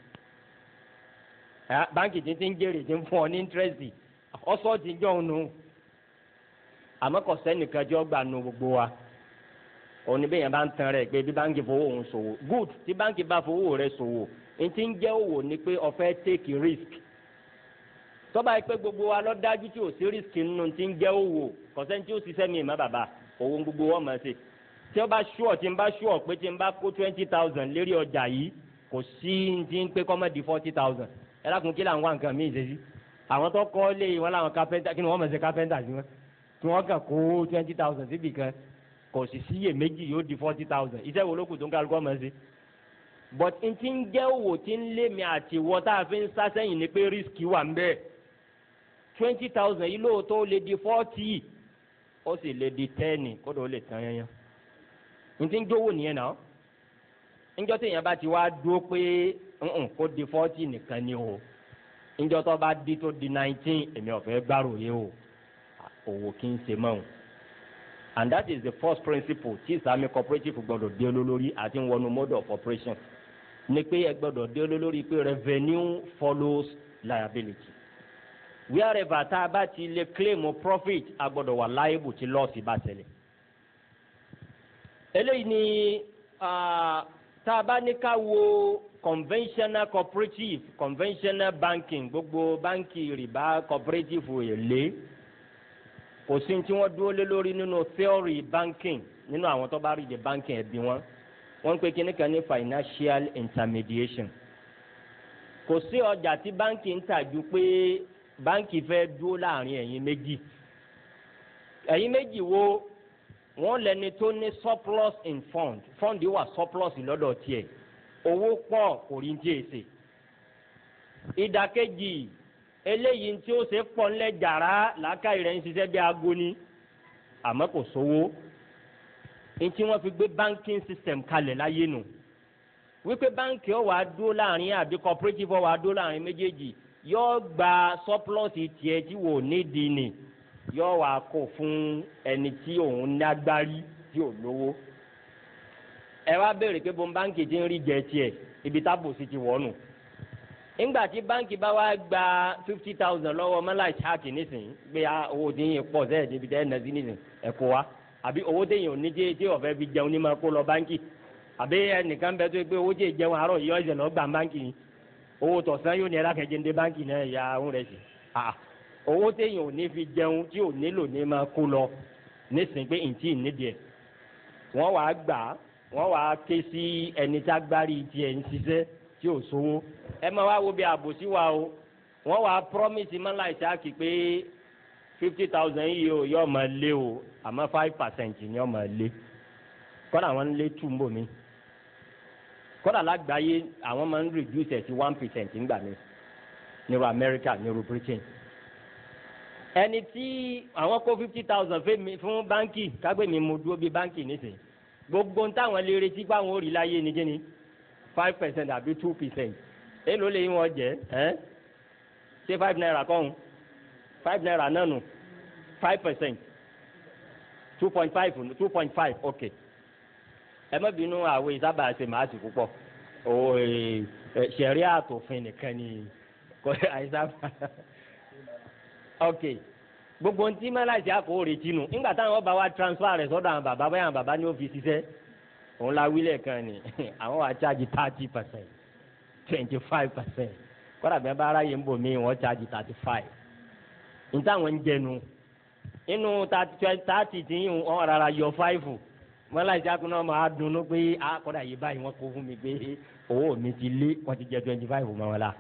báńkì tí ń jèrè tí ń fún ọ ní íńtírẹ́sì ọ sọ́ọ̀tì ń jọ̀hún nu àmọ́ kò sẹ́nìkan tí ó gbà nu gbogbo wa òun ni bẹ́ẹ̀ yẹn bá ń tan rẹ̀ pé bí báńkì fowó òun ṣòwò good tí báńkì bá fowó rẹ̀ ṣòwò ní ti ń jẹ́ òwò ni pé ó fẹ́ take risk tọ́ba yìí pé gbogbo wa lọ dájú tí ò sí rísìkì nínú ti ń jẹ́ òwò kọ̀sẹ́ni tí ó ṣiṣẹ́ mi ìmọ̀ bàbá owó gbogbo wọn mọ̀ ṣe tí ó bá ṣúọ̀ tí ń bá ṣúọ̀ pé tí ń bá kó twenty thousand lérí ọjà yìí kò sí ti ń pé kọ́mọ̀ di forty thousand ẹ lákun kí làwọn nǹkan míì ṣe sí àwọn tó kọ́ lé wọn làwọn kápẹ́ntà kí ni wọ́n mọ̀ ṣe kápẹ́ntà sí wọn tí wọ́n kàn kó twenty thousand síbì kan kò sì síyè méjì yóò di forty thousand iṣẹ́ wo ló kù tó ń kálukọ́ mọ̀ ṣe but n ti ń jẹ́ òwò tí ń lé mi àti wọ́ tá a fi ń sá sẹ́yìn ni pé rísìkì wà ń bẹ́ẹ̀ twenty thousand yìí lóòótọ́ ó lè di forty ó sì lè di ten kódà ó lè tán yẹn yẹn n ti ń jówó nìyẹn náà njọ́ tí èèyàn bá ti wá dúró pé nǹkan kó di forty nìkan ni o njọ́ tó bá di tó di nineteen èmi ọ̀fẹ́ gbárò yé o òwò kí n ṣe mọ́ o and that is the first principle tí islamic cooperative gbọ́dọ̀ dé olólórí àti wọnú mode of operation ni pé ẹ gbọ́dọ̀ dé olólórí pé revenue follows liability wherever tá a bá ti lè claim profit a gbọ́dọ̀ wà liable tí lọ́ọ̀sì bá tẹ̀lé. eléyìí ni tá a bá ní ká wo conventional cooperative conventional banking gbogbo báńkì rìbá cooperative èlé kò sí tí wọ́n dúró lé lórí nínú theory banking nínú àwọn tó bá rí de banking ẹ̀bí wọn wọ́n ń pè kíní kan ní financial intermediation kò sí ọjà tí báńkì ń tà ju pé báńkì fẹ́ dúró láàrin ẹ̀yin méjì ẹ̀yin méjì wo wọ́n lẹni tó ní surplus in fund fund wà surplus lọ́dọ̀ tiẹ̀ owó pọ̀ kò rí ní èsè ìdàkejì eléyìí tí ó ṣe pọ̀ ńlẹ̀ jàrá làákàyè rẹ̀ ń ṣiṣẹ́ bí aago ni àmọ́ kò sówó ntí wọ́n fi gbé banking system kalẹ̀ láyé nù wípé báńkì ó wá dúró láàrin àbí cooperative ó wá dúró láàrin méjèèjì yóò gba surplus tiẹ̀ tí wò nídìí ni yóò wá kó fún ẹni tí òun nágbárí tí ò lówó ẹ wá béèrè pé bọ́n báńkì ti ń rí jẹ tiẹ̀ ibi tábò sí ti wọ́nù nígbà tí báńkì bá wá gba fifty thousand lọ́wọ́ mọ́láì ṣáàkì nísìnyí gbé owó tí yín pọ̀ sẹ́yìn débi tẹ́ ẹ̀ nà sí nísìnyí ẹ̀ kó wa àbí owó téèyàn ò ní tí tí ọ̀fẹ́ fi jẹun ní máa kó lọ báńkì àbí ẹnìkan bẹ tó pé owó tí ì jẹun àárọ̀ yìí ọ̀sẹ̀ lọ́ọ́ gbà báńkì ni owó tọ̀sán yóò ní ẹ̀rá kẹjẹ ń dé báńkì náà ya òun rẹ̀ sí owó téèyàn ò ní fi jẹun tí ò nílò ní máa kó lọ nísìnyí pé ntí nídìí ẹ̀ wọ́n wàá gbà wọ́n wàá ké sí ẹni tá gbárí tiẹ̀ ń ṣiṣẹ́ tí ò sówó ẹ máa wá wo bí àbòsí wa o wọ́n wàá promise mọ́lá ìsáàkì pé fifty thousand yìí o yóò máa lé o àmọ́ five percent ni yóò máa lé kọ́dà wọ́n ń lé two mbò mi kọ́dà lágbàáyé àwọn máa ń reduce ẹ̀ sí one percent ńgbà mi nírú America nírú Britain ẹni tí àwọn kó fifty thousand fún báńkì kágbé mi mo dúró bí báńkì nísìnyí gbogbo ń táwọn lè retí pé àwọn ò rí láyé ni kíni five percent àbí two percent èló lè yín wọn jẹ ẹ ṣé five naira kọ́hún five naira náà nù five percent two point five two point five ok ẹ má bínú àwọn ìsábà ṣe màá sì púpọ̀ o ṣẹ̀rí àtòfin nìkan ni kò àìsábà ok gbogbo ntí mẹ́láṣí àkó retí nu nígbà táwọn ọba wa transfer rẹ̀ sọ́dọ̀ àwọn bàbá báyà àwọn bàbá ní ó fi ṣiṣẹ́ òun la wílẹ̀ kan ni àwọn wa charge thirty percent twenty five percent kọ́dà bí wọ́n bá aráyé ń bò mí wọ́n charge thirty five níta àwọn ń jẹnu inú thirty tí wọ́n rárá yọ five mọ́láṣí àkó náà máa dunnú pé kọ́dà yìí báyìí wọ́n kó fún mi pé owó mi ti lé wọ́n ti jẹ twenty five mọ́ wọn la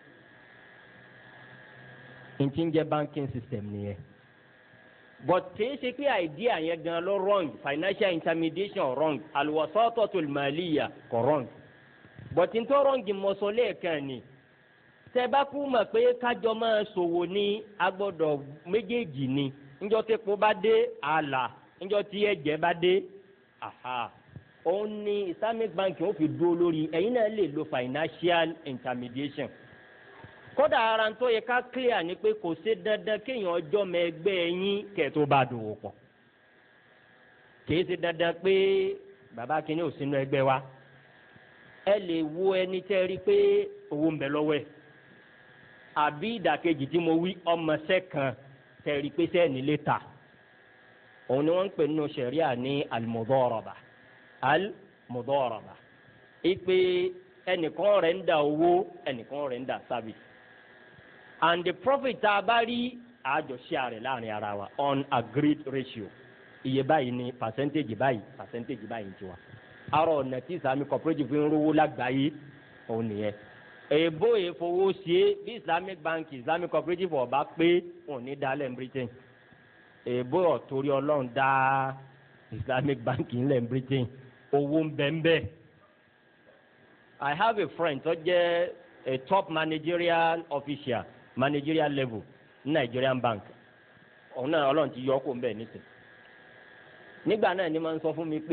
ntí ń jẹ́ banking system nìyẹn but kìí ṣe pé idea yẹn gan ló wrong financial intermediation wrong alwasatatul maliya kò wrong but n tó wrong mọ̀sọ́ lẹ́ẹ̀kan ni tẹ́bákú mọ̀ pé kájọ máa ṣòwò ní agbọ́dọ̀ méjèèjì ni ńjọ́ tí epo bá dé àlà ńjọ́ tí ẹ̀jẹ̀ bá dé aha òun ni islamic banking ó fi dúró lórí ẹ̀yin náà lè lo financial intermediation kódà ara tó yẹ ká clear ni pé kò ṣe dandan kéèyàn ọjọ́ mọ ẹgbẹ́ yín kẹ́ẹ̀tó bá dòwò pọ̀ kìí ṣe dandan pé bàbá kìíní ò sínú ẹgbẹ́ wa ẹ lè wo ẹni tẹ́ rí pé owó ń bẹ lọ́wọ́ ẹ̀ àbí ìdàkejì tí mo wí ọmọọṣẹ́ kan tẹ́ rí pé sẹ́ẹ̀ni lè ta òun ni wọ́n ń pè nínú ṣẹ̀ríà ní al-mudaraba al-mudaraba ìpè ẹnìkan rẹ̀ ń da owó ẹnìkan rẹ̀ ń da service and the profit tá a bá rí àjọṣe rẹ̀ láàrin ara wa on agreed ratio iye báyìí ni percentage báyìí percentage báyìí ti wa arọ ọ̀nà tí islamic cooperative ń rówó lágbàáyé òun nìyẹn èèbó èèfowó ṣe bí islamic bank islamic cooperative ọba pé òun ní dálẹ̀ ní britain èèbó ọ̀tórí ọlọ́run dá islamic bank ńlẹ̀ ní britain owó ń bẹ́ẹ̀ bẹ́ẹ̀. I have a friend tó jẹ́ a top managerial official managerial level ní Nigerian bank òun náà ọlọ́run ti yọ ọ́ kó ń bẹ̀ nísìn nígbà náà ni máa ń sọ fún mi pé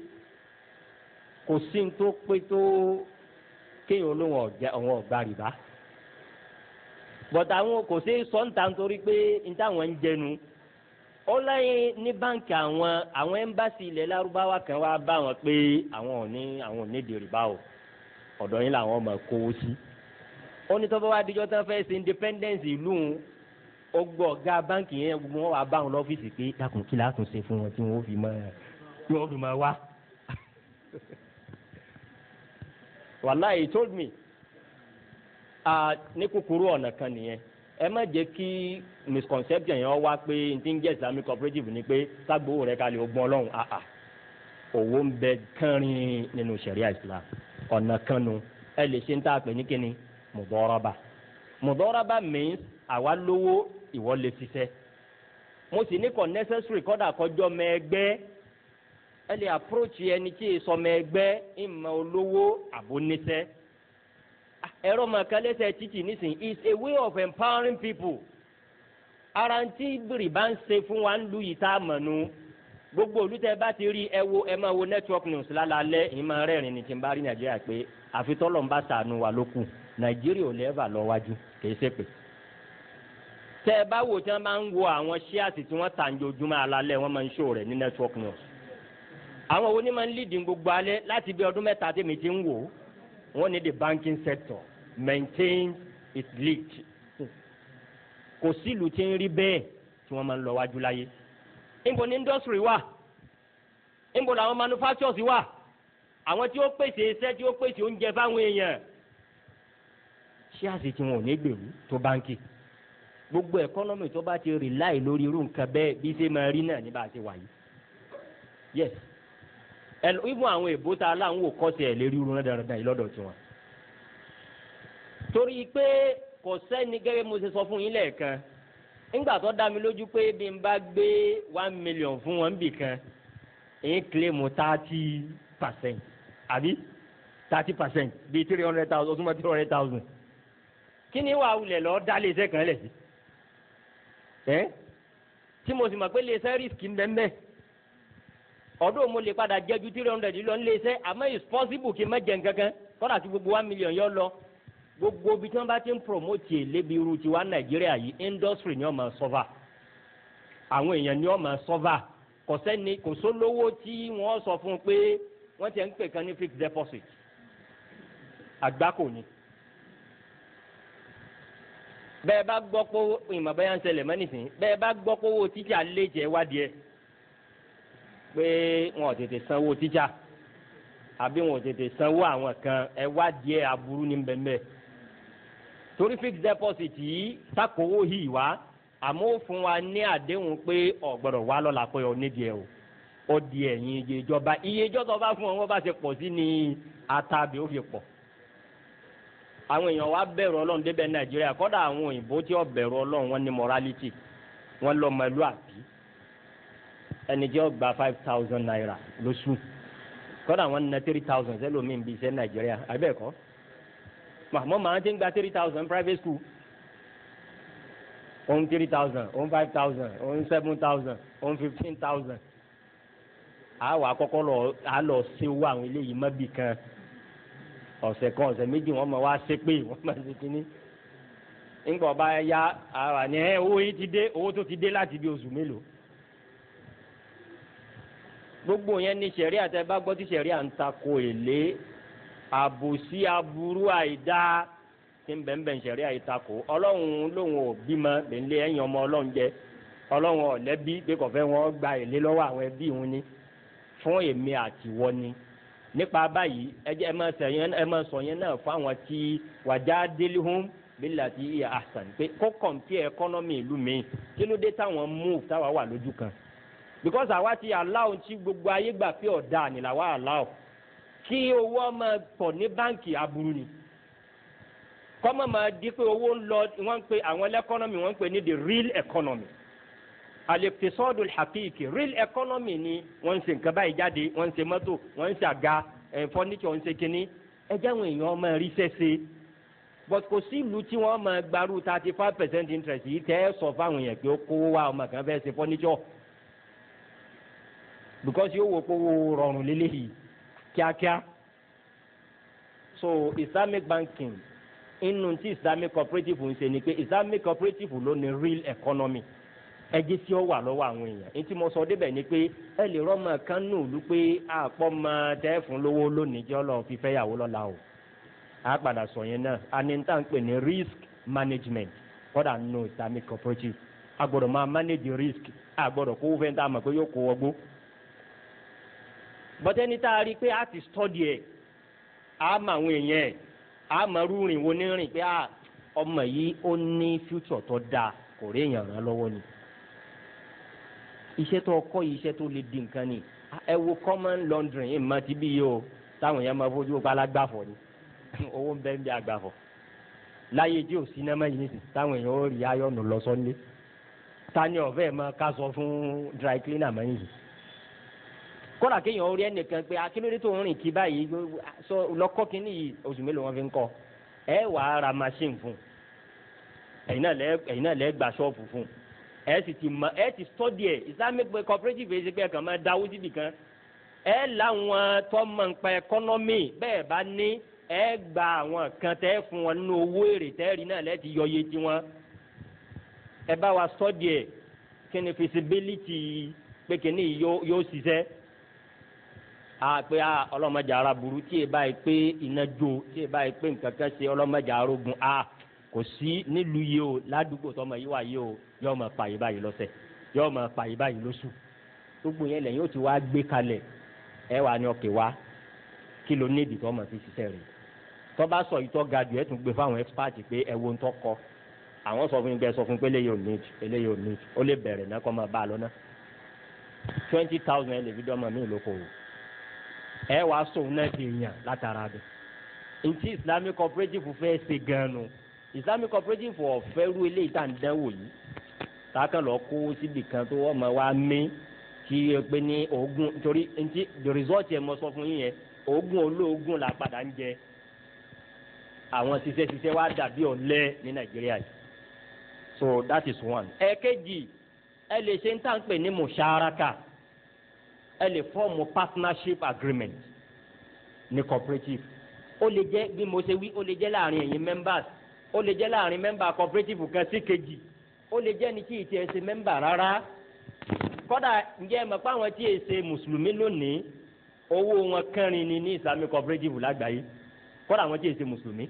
kò sí ní tó pé tó kéèyàn olóhùn ọ̀jẹ̀ ọ̀hún ọ̀gbà rìbá bọ̀dà àwọn kò sí sọ́ńtà nítorí pé ní táwọn ń jẹnu ó lẹ́yìn ní báǹkì àwọn àwọn ẹ́mbáàsì ilẹ̀ lárúbáwá kan wá bá wọn pé àwọn ò ní àwọn ò ní di rìbá o ọ̀dọ̀ yín làwọn ọmọ kówó sí. ó ní tọ́pọ̀ wá díjọ́ tán fẹ́ ṣe independence ìlú ó gbọ́ ọ̀gá báǹkì yẹn gbogbo wọn wá bá wọn lọ́fíìsì pé dákun kí látún ṣe fún wọn tí wọ́n fi máa tí wọ́n fi máa wá. wàláhì he told me ní kúkúrú ọ̀nà kan nìyẹn ẹ má jẹ́ kí misconception yẹn wá pé n ti ń jẹ́ islamic cooperative ni pé ságbówó rẹ̀ kalẹ̀ ogun ọlọ́run àà owó ń bẹ kánrin nínú sharia islam ọ̀nà kan nu ẹ lè ṣe ń tà pé ní kíni mùdọ́rọ́bà mùdọ́rọ́bà means àwa lówó ìwọ lè ṣiṣẹ́ mo sì ní kò necessary kọ́dà kọjọ́ mẹ́ẹ̀gbẹ́ ẹ lè approach ẹni tí èso mẹ́ẹ̀gbẹ́ ìmọ̀ olówó àbóníṣẹ́ ẹ̀rọ màkàlẹ́sẹ̀ títì nísìnyí is a way of empowering people ara ń tí rìbá ń ṣe fún wa ń lu yìí tá a mọ̀ nu gbogbo olùtẹ bá ti rí ẹ wo ẹ máa wo network news lálálẹ́ ìyẹn máa rẹ́rìn ní tí n bá rí nàìjíríà pé àfitọ́lọ̀ ń bá sànù wà ló kù nàìjíríà ò lẹ́ẹ̀bà lọ wájú kìí ṣe pé. tẹ ẹ bá wò tí wọn máa ń wo àwọn ṣíàsì tí wọn tà ń jojúmọ́ alálẹ́ wọn máa ń ṣó rẹ̀ ní network news. àwọn onímọ̀ ń lead gbogbo alẹ́ láti bí ọdún mẹ́ta tèmi ti ń wò wọ́n ní the banking sector maintain its lead. kò sílùú tí ń rí bẹ́ẹ̀ tí wọ́n máa ń lọ wájú láyé níbo ni industry wà níbo làwọn manufacturers wà àwọn tí ó pèsè iṣẹ́ tí ó pèsè oúnjẹ fáwọn èèyàn ṣé àṣetì wọn ò ní gbèrú tó báńkì gbogbo ẹkọnọmì tó bá ti rely lórí irú nǹkan bẹ́ẹ̀ bí ṣe máa rí náà ní bá a ṣe wà yìí yes ibùn àwọn èbó ta aláwọn ò kọ́sẹ̀ ẹ̀ lérí irun dáradára yìí lọ́dọ̀ tiwọn torí pé kò sẹ́ni gẹ́gẹ́ mo ṣe sọ fún yín lẹ́ẹ̀kan nígbà tó dá mi lójú pé bí n bá gbé one million fún wọn bì kan èyí kílèmù thirty percent àbí thirty percent bíi three hundred thousand ọdún mọ́ three hundred thousand kí ni wàá wulẹ̀ lọ dá léṣẹ́ kan lẹ̀ sí ẹ́ tí mo sì mọ̀ pé léṣẹ́ risk ń bẹ́ẹ̀ bẹ́ẹ̀ ọdún mo lè padà jẹ́ ju three hundred lọ ń léṣẹ́ àmọ́ it's possible kí n má jẹ nǹkan kan kọ́dà tí gbogbo one million yọ lọ gbogbo bí tí wọn bá ti ń promote lébi irú tiwa nàìjíríà yìí industry ni wọn máa sọfà àwọn èèyàn ni wọn máa sọfà kò sẹ́ni kò sólówó tí wọ́n sọ fún un pé wọ́n ti ń pè kan ní fixed deposit àgbákò ni bẹ́ẹ̀ bá gbọ́ pé ìmọ̀ bẹ́ẹ̀ ń ṣẹlẹ̀ mọ́ nísìnyí bẹ́ẹ̀ bá gbọ́ pé owó tíjà lé jẹ́ wádìí ẹ̀ pé wọn ò tètè sanwó tíjà àbí wọn ò tètè sanwó àwọn kan ẹ̀ wádìí ẹ̀ aburú ní bẹ́ẹ̀ bẹ́ẹ̀ torí fixed deposit yìí sakowó yìí wá àmọ́ ó fún wa ní àdéhùn pé ọ̀gbọ́dọ̀ wá lọ́la pé ọ nídìí ẹ̀ o ó di ẹ̀yìn iye ìjọba iye ìjọba bá fún ọ wọ́n bá ṣe pọ̀ sí ni atabi ó fi pọ̀ àwọn èèyàn wa bẹ̀rù ọlọ́run débẹ̀ nàìjíríà kọ́dà àwọn òyìnbó tí ó bẹ̀rù ọlọ́run wọn ní morality wọn lọ ọmọ ìlú àbí ẹni jẹ́ ọgbà five thousand naira lóṣù kọ́dà wọn ná three thousand sẹ́lómi bí iṣẹ́ nàìjíríà àbẹ́ẹ̀kọ́ màmú màá ti ń gba three thousand private school òun three thousand òun five thousand òun seven thousand òun fifteen thousand àwọn àkọ́kọ́ lọ à lọ ṣe owó àwọn eléyìí mọ́bì kan ọ̀sẹ̀ kan ọ̀sẹ̀ méjì wọ́n máa wá ṣe pé wọ́n máa ṣe kínní ńgbà ọba ya ara ni ẹ owó yìí ti dé owó tó ti dé láti bí oṣù mélòó gbogbo yẹn ní sẹ̀rí àtẹ̀bá gbọ́ tí sẹ̀rí à ń takò èlé àbòsí aburú àìdá tí ń bẹ̀ǹbẹ̀ sẹ̀rí àìtakò ọlọ́run lòun ò bímọ lè ẹ̀yìn ọmọ ọlọ́run jẹ ọlọ́run ọ̀lẹ́bí pé kò fẹ́ wọn gba èlé lọ́wọ́ àwọn ẹbí òun ni fún èmi àtiwọ́ ni nípa báyìí ẹjẹ ẹ máa sẹyìn ẹ máa sọ yẹn náà fún àwọn tí wàjá délihùn bílà tí ìyá àṣàn pé kó kọ̀ǹpì ẹkọ́nọ́mì ìlú mi kí ló dé táwọn move táwa wà lójú kan because àwa ti aláwọ̀ tí gbogbo ayé gbà pé ọ̀dà ni làwa aláwọ̀ kí owó ọmọ pọ̀ ní báǹkì aburú ni kọ́mọ̀ máa di pé owó ń lọ wọ́n ń pe àwọn ẹlẹ́kọ́nọ́mì wọ́n ń pe ní the real economy alẹ́pẹ̀sọ́dún hakiki real economy ni wọ́n ń ṣe nǹkan báyìí jáde wọ́n ń ṣe mọ́tò wọ́n ń ṣe àga fọ́níṣọ̀ ń ṣe kínní ẹjẹ́ àwọn èèyàn máa rí sẹ́sẹ́ but kò sí ìlú tí wọ́n máa gbarú thirty five percent interest yìí tẹ́ ẹ sọ fáwọn èèyàn pé ó kówó wá ọmọ kan fẹ́ ṣe fọ́níṣọ̀ because yóò wo kówó rọrùn lélẹ́yìí kíákíá so islamic banking inú tí islamic cooperative ń ṣe ni pé islamic cooperative ló ní real economy ẹjẹ tí ó wà lọ́wọ́ àwọn èèyàn ní tí mo sọ débẹ̀ ni pé ẹ lè rọ́mọ kan nù lú pé àpọ̀ mọ tẹ́ fún lówó lónìí jẹ́ ọlọ́run fífẹ́ yàwó lọ́la o a padà sọ yẹn náà a ní tá à ń pè ní risk management kọ́dà nù islamic cooperative a gbọ́dọ̀ máa manage risk a gbọ́dọ̀ kó fẹ́ tá a mọ̀ pé yóò kó wọgbó bọ́tẹ́ni tá a rí i pé a ti study ẹ̀ a mọ àwọn èèyàn ẹ̀ a mọ rúrin wo ní rìn pé ọmọ yìí ó ní future tó dáa kò rí èèyàn ràn lọ́wọ́ ni iṣẹ́ tó kọ́ yìí iṣẹ́ tó lè di nǹkan ni ẹ wo common laundry ẹ̀ máa ti bí yìí o táwọn yẹn máa fojú pa alágbàfọ̀ ni owó ń bẹ́ẹ̀ ń bí agbàfọ̀ láyé tí ò sinimá yìí nìsín táwọn èèyàn ó rí ayọ̀nù lọ sọ́nlé tani ọ̀fẹ́ máa ká sọ fún dry cleaner mọ́ yìí kódà kéèyàn ó rí ẹnìkan pé akílódé tó ń rìn kí báyìí sọ lọ́kọ́ kínní yìí oṣù mélòó wọn fi ń kọ́ ẹ wàá ra machine fún ẹ̀yin náà lẹ́ ẹ̀yin náà lẹ́ gba ṣọ́ọ̀bù fún ẹ sì ti mọ ẹ ti study ẹ islamic cooperative ẹ ṣe pé ẹ kàn máa dáwó síbi kan ẹ láwọn tó mọ̀ nípa ẹkọ́nọ́mì bẹ́ẹ̀ bá ní ẹ gba àwọn kan tẹ́ fún wọn nínú owó èrè tẹ́rì náà lẹ́ẹ̀tì yọ iye tiwọn ẹ bá wa study ẹ kí ni feasibility pé kíní yóò ṣiṣẹ́ a pé a ọlọ́mọdé ara burú tí ẹ báyìí pé iná jó tí ẹ báyìí pé nǹkan kan ṣe ọlọ́mọdé arógun a kò sí nílùú yìí o ládùúgbò tọmọ yìí wà yìí o yóò máa pa yìí báyìí lọ́sẹ̀ yóò máa pa yìí báyìí lóṣù gbogbo yẹn lẹ́yìn ó ti wá gbé kalẹ̀ ẹ wà ní ọkẹ́ wa kí ló ní ìdí tó máa fi ṣiṣẹ́ rẹ̀ tó bá sọ ìtọ́ ga jù ẹ tún gbé fáwọn expert pé ẹ wo ń tọ́ kọ àwọn sọ fún mi bẹ́ẹ̀ sọ fún mi pé eléyìí ò ní eléyìí ò ní ó lè bẹ̀rẹ̀ náà kọ́ máa bá a lọ náà twenty thousand ẹ lè fi dọ́mọ mi lókòwò ẹ wàá sòun náà di èèyàn látara bẹ ntí islamic cooperative fẹ́ ṣe gan-an islamic cooperative ọ̀fẹ́ ru eléyìí tá à ń dánwò yìí tákàn lọ kó síbi kan tó wọ́n máa wá mí kí ẹ pé ní oògùn nítorí ntí the result yẹn mo sọ fún yín yẹn oògùn olóògùn la padà ń jẹ àwọn ṣiṣẹ́ ṣiṣẹ́ wa dàbí ọ̀lẹ ní nàìjíríà yìí so that is one. ẹ̀ẹ́kejì ẹ lè ṣe ń tà ń pè ní musharaka ẹ lè fọ́ọ̀mù partnership agreement ní cooperative ó lè jẹ́ bí mo ṣe wí ó lè jẹ́ láàrin ẹ̀yin members ó lè jẹ́ láàrin member cooperative kan sí kejì ó lè jẹ́ ní tí ì tiẹ̀ ṣe member rárá kódà ǹjẹ́ ẹ mọ̀ pé àwọn tí ì ṣe mùsùlùmí lónìí owó wọn kẹrin ni ní islamic cooperative lágbàáyé kódà àwọn tí ì ṣe mùsùlùmí.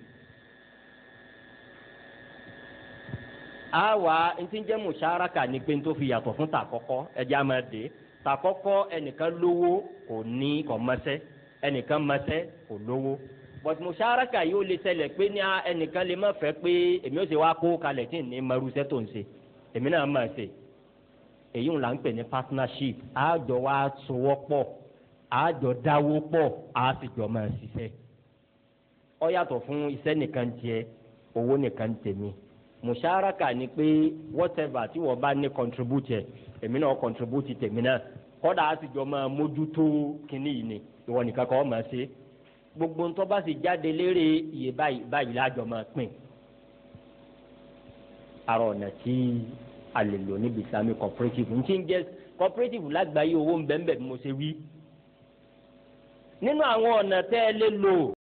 àwa ntí ń jẹ́ musharaka ni pé n tó fi yàtọ̀ fún tàkọ́kọ́ ẹ̀jẹ̀ á máa dé tàkọ́kọ́ ẹnìkan lówó kò ní kò mọ́sẹ́ ẹnìkan mọ́sẹ́ kò lówó but musharaka yìí ó lè ṣẹlẹ̀ pé ní ẹnìkan lè má fẹ́ pé èmi ó ṣe wá kó kalẹ̀ tí ní marusẹ́ tó ń ṣe èmi náà máa ṣe èyí ń là ń pè ní partnership àjọ wa sowọ́ pọ̀ àjọ dáwó pọ̀ á sì jọ máa ṣiṣẹ́ ó yàtọ̀ fún iṣẹ́ nìkan tiẹ̀ owó nìkan tèmi musharaka ni pé whatever tí wọ́n bá ní contribute èmi náà contribute tèmi náà kọ́dà á sì jọ máa mójútó kínní yìí ni ìwọ nìkan kọ́ máa ṣe gbogbo ntọ́ bá sì jáde lérè iye báyìí báyìí lájọ máa pín ara ọ̀nà tí a lè lò níbi islamic cooperative n ti ń jẹ́ cooperative lágbàáyé owó ń bẹ́ẹ̀ bẹ́ẹ̀ bí mo ṣe wí nínú àwọn ọ̀nà tẹ́ ẹ lè lò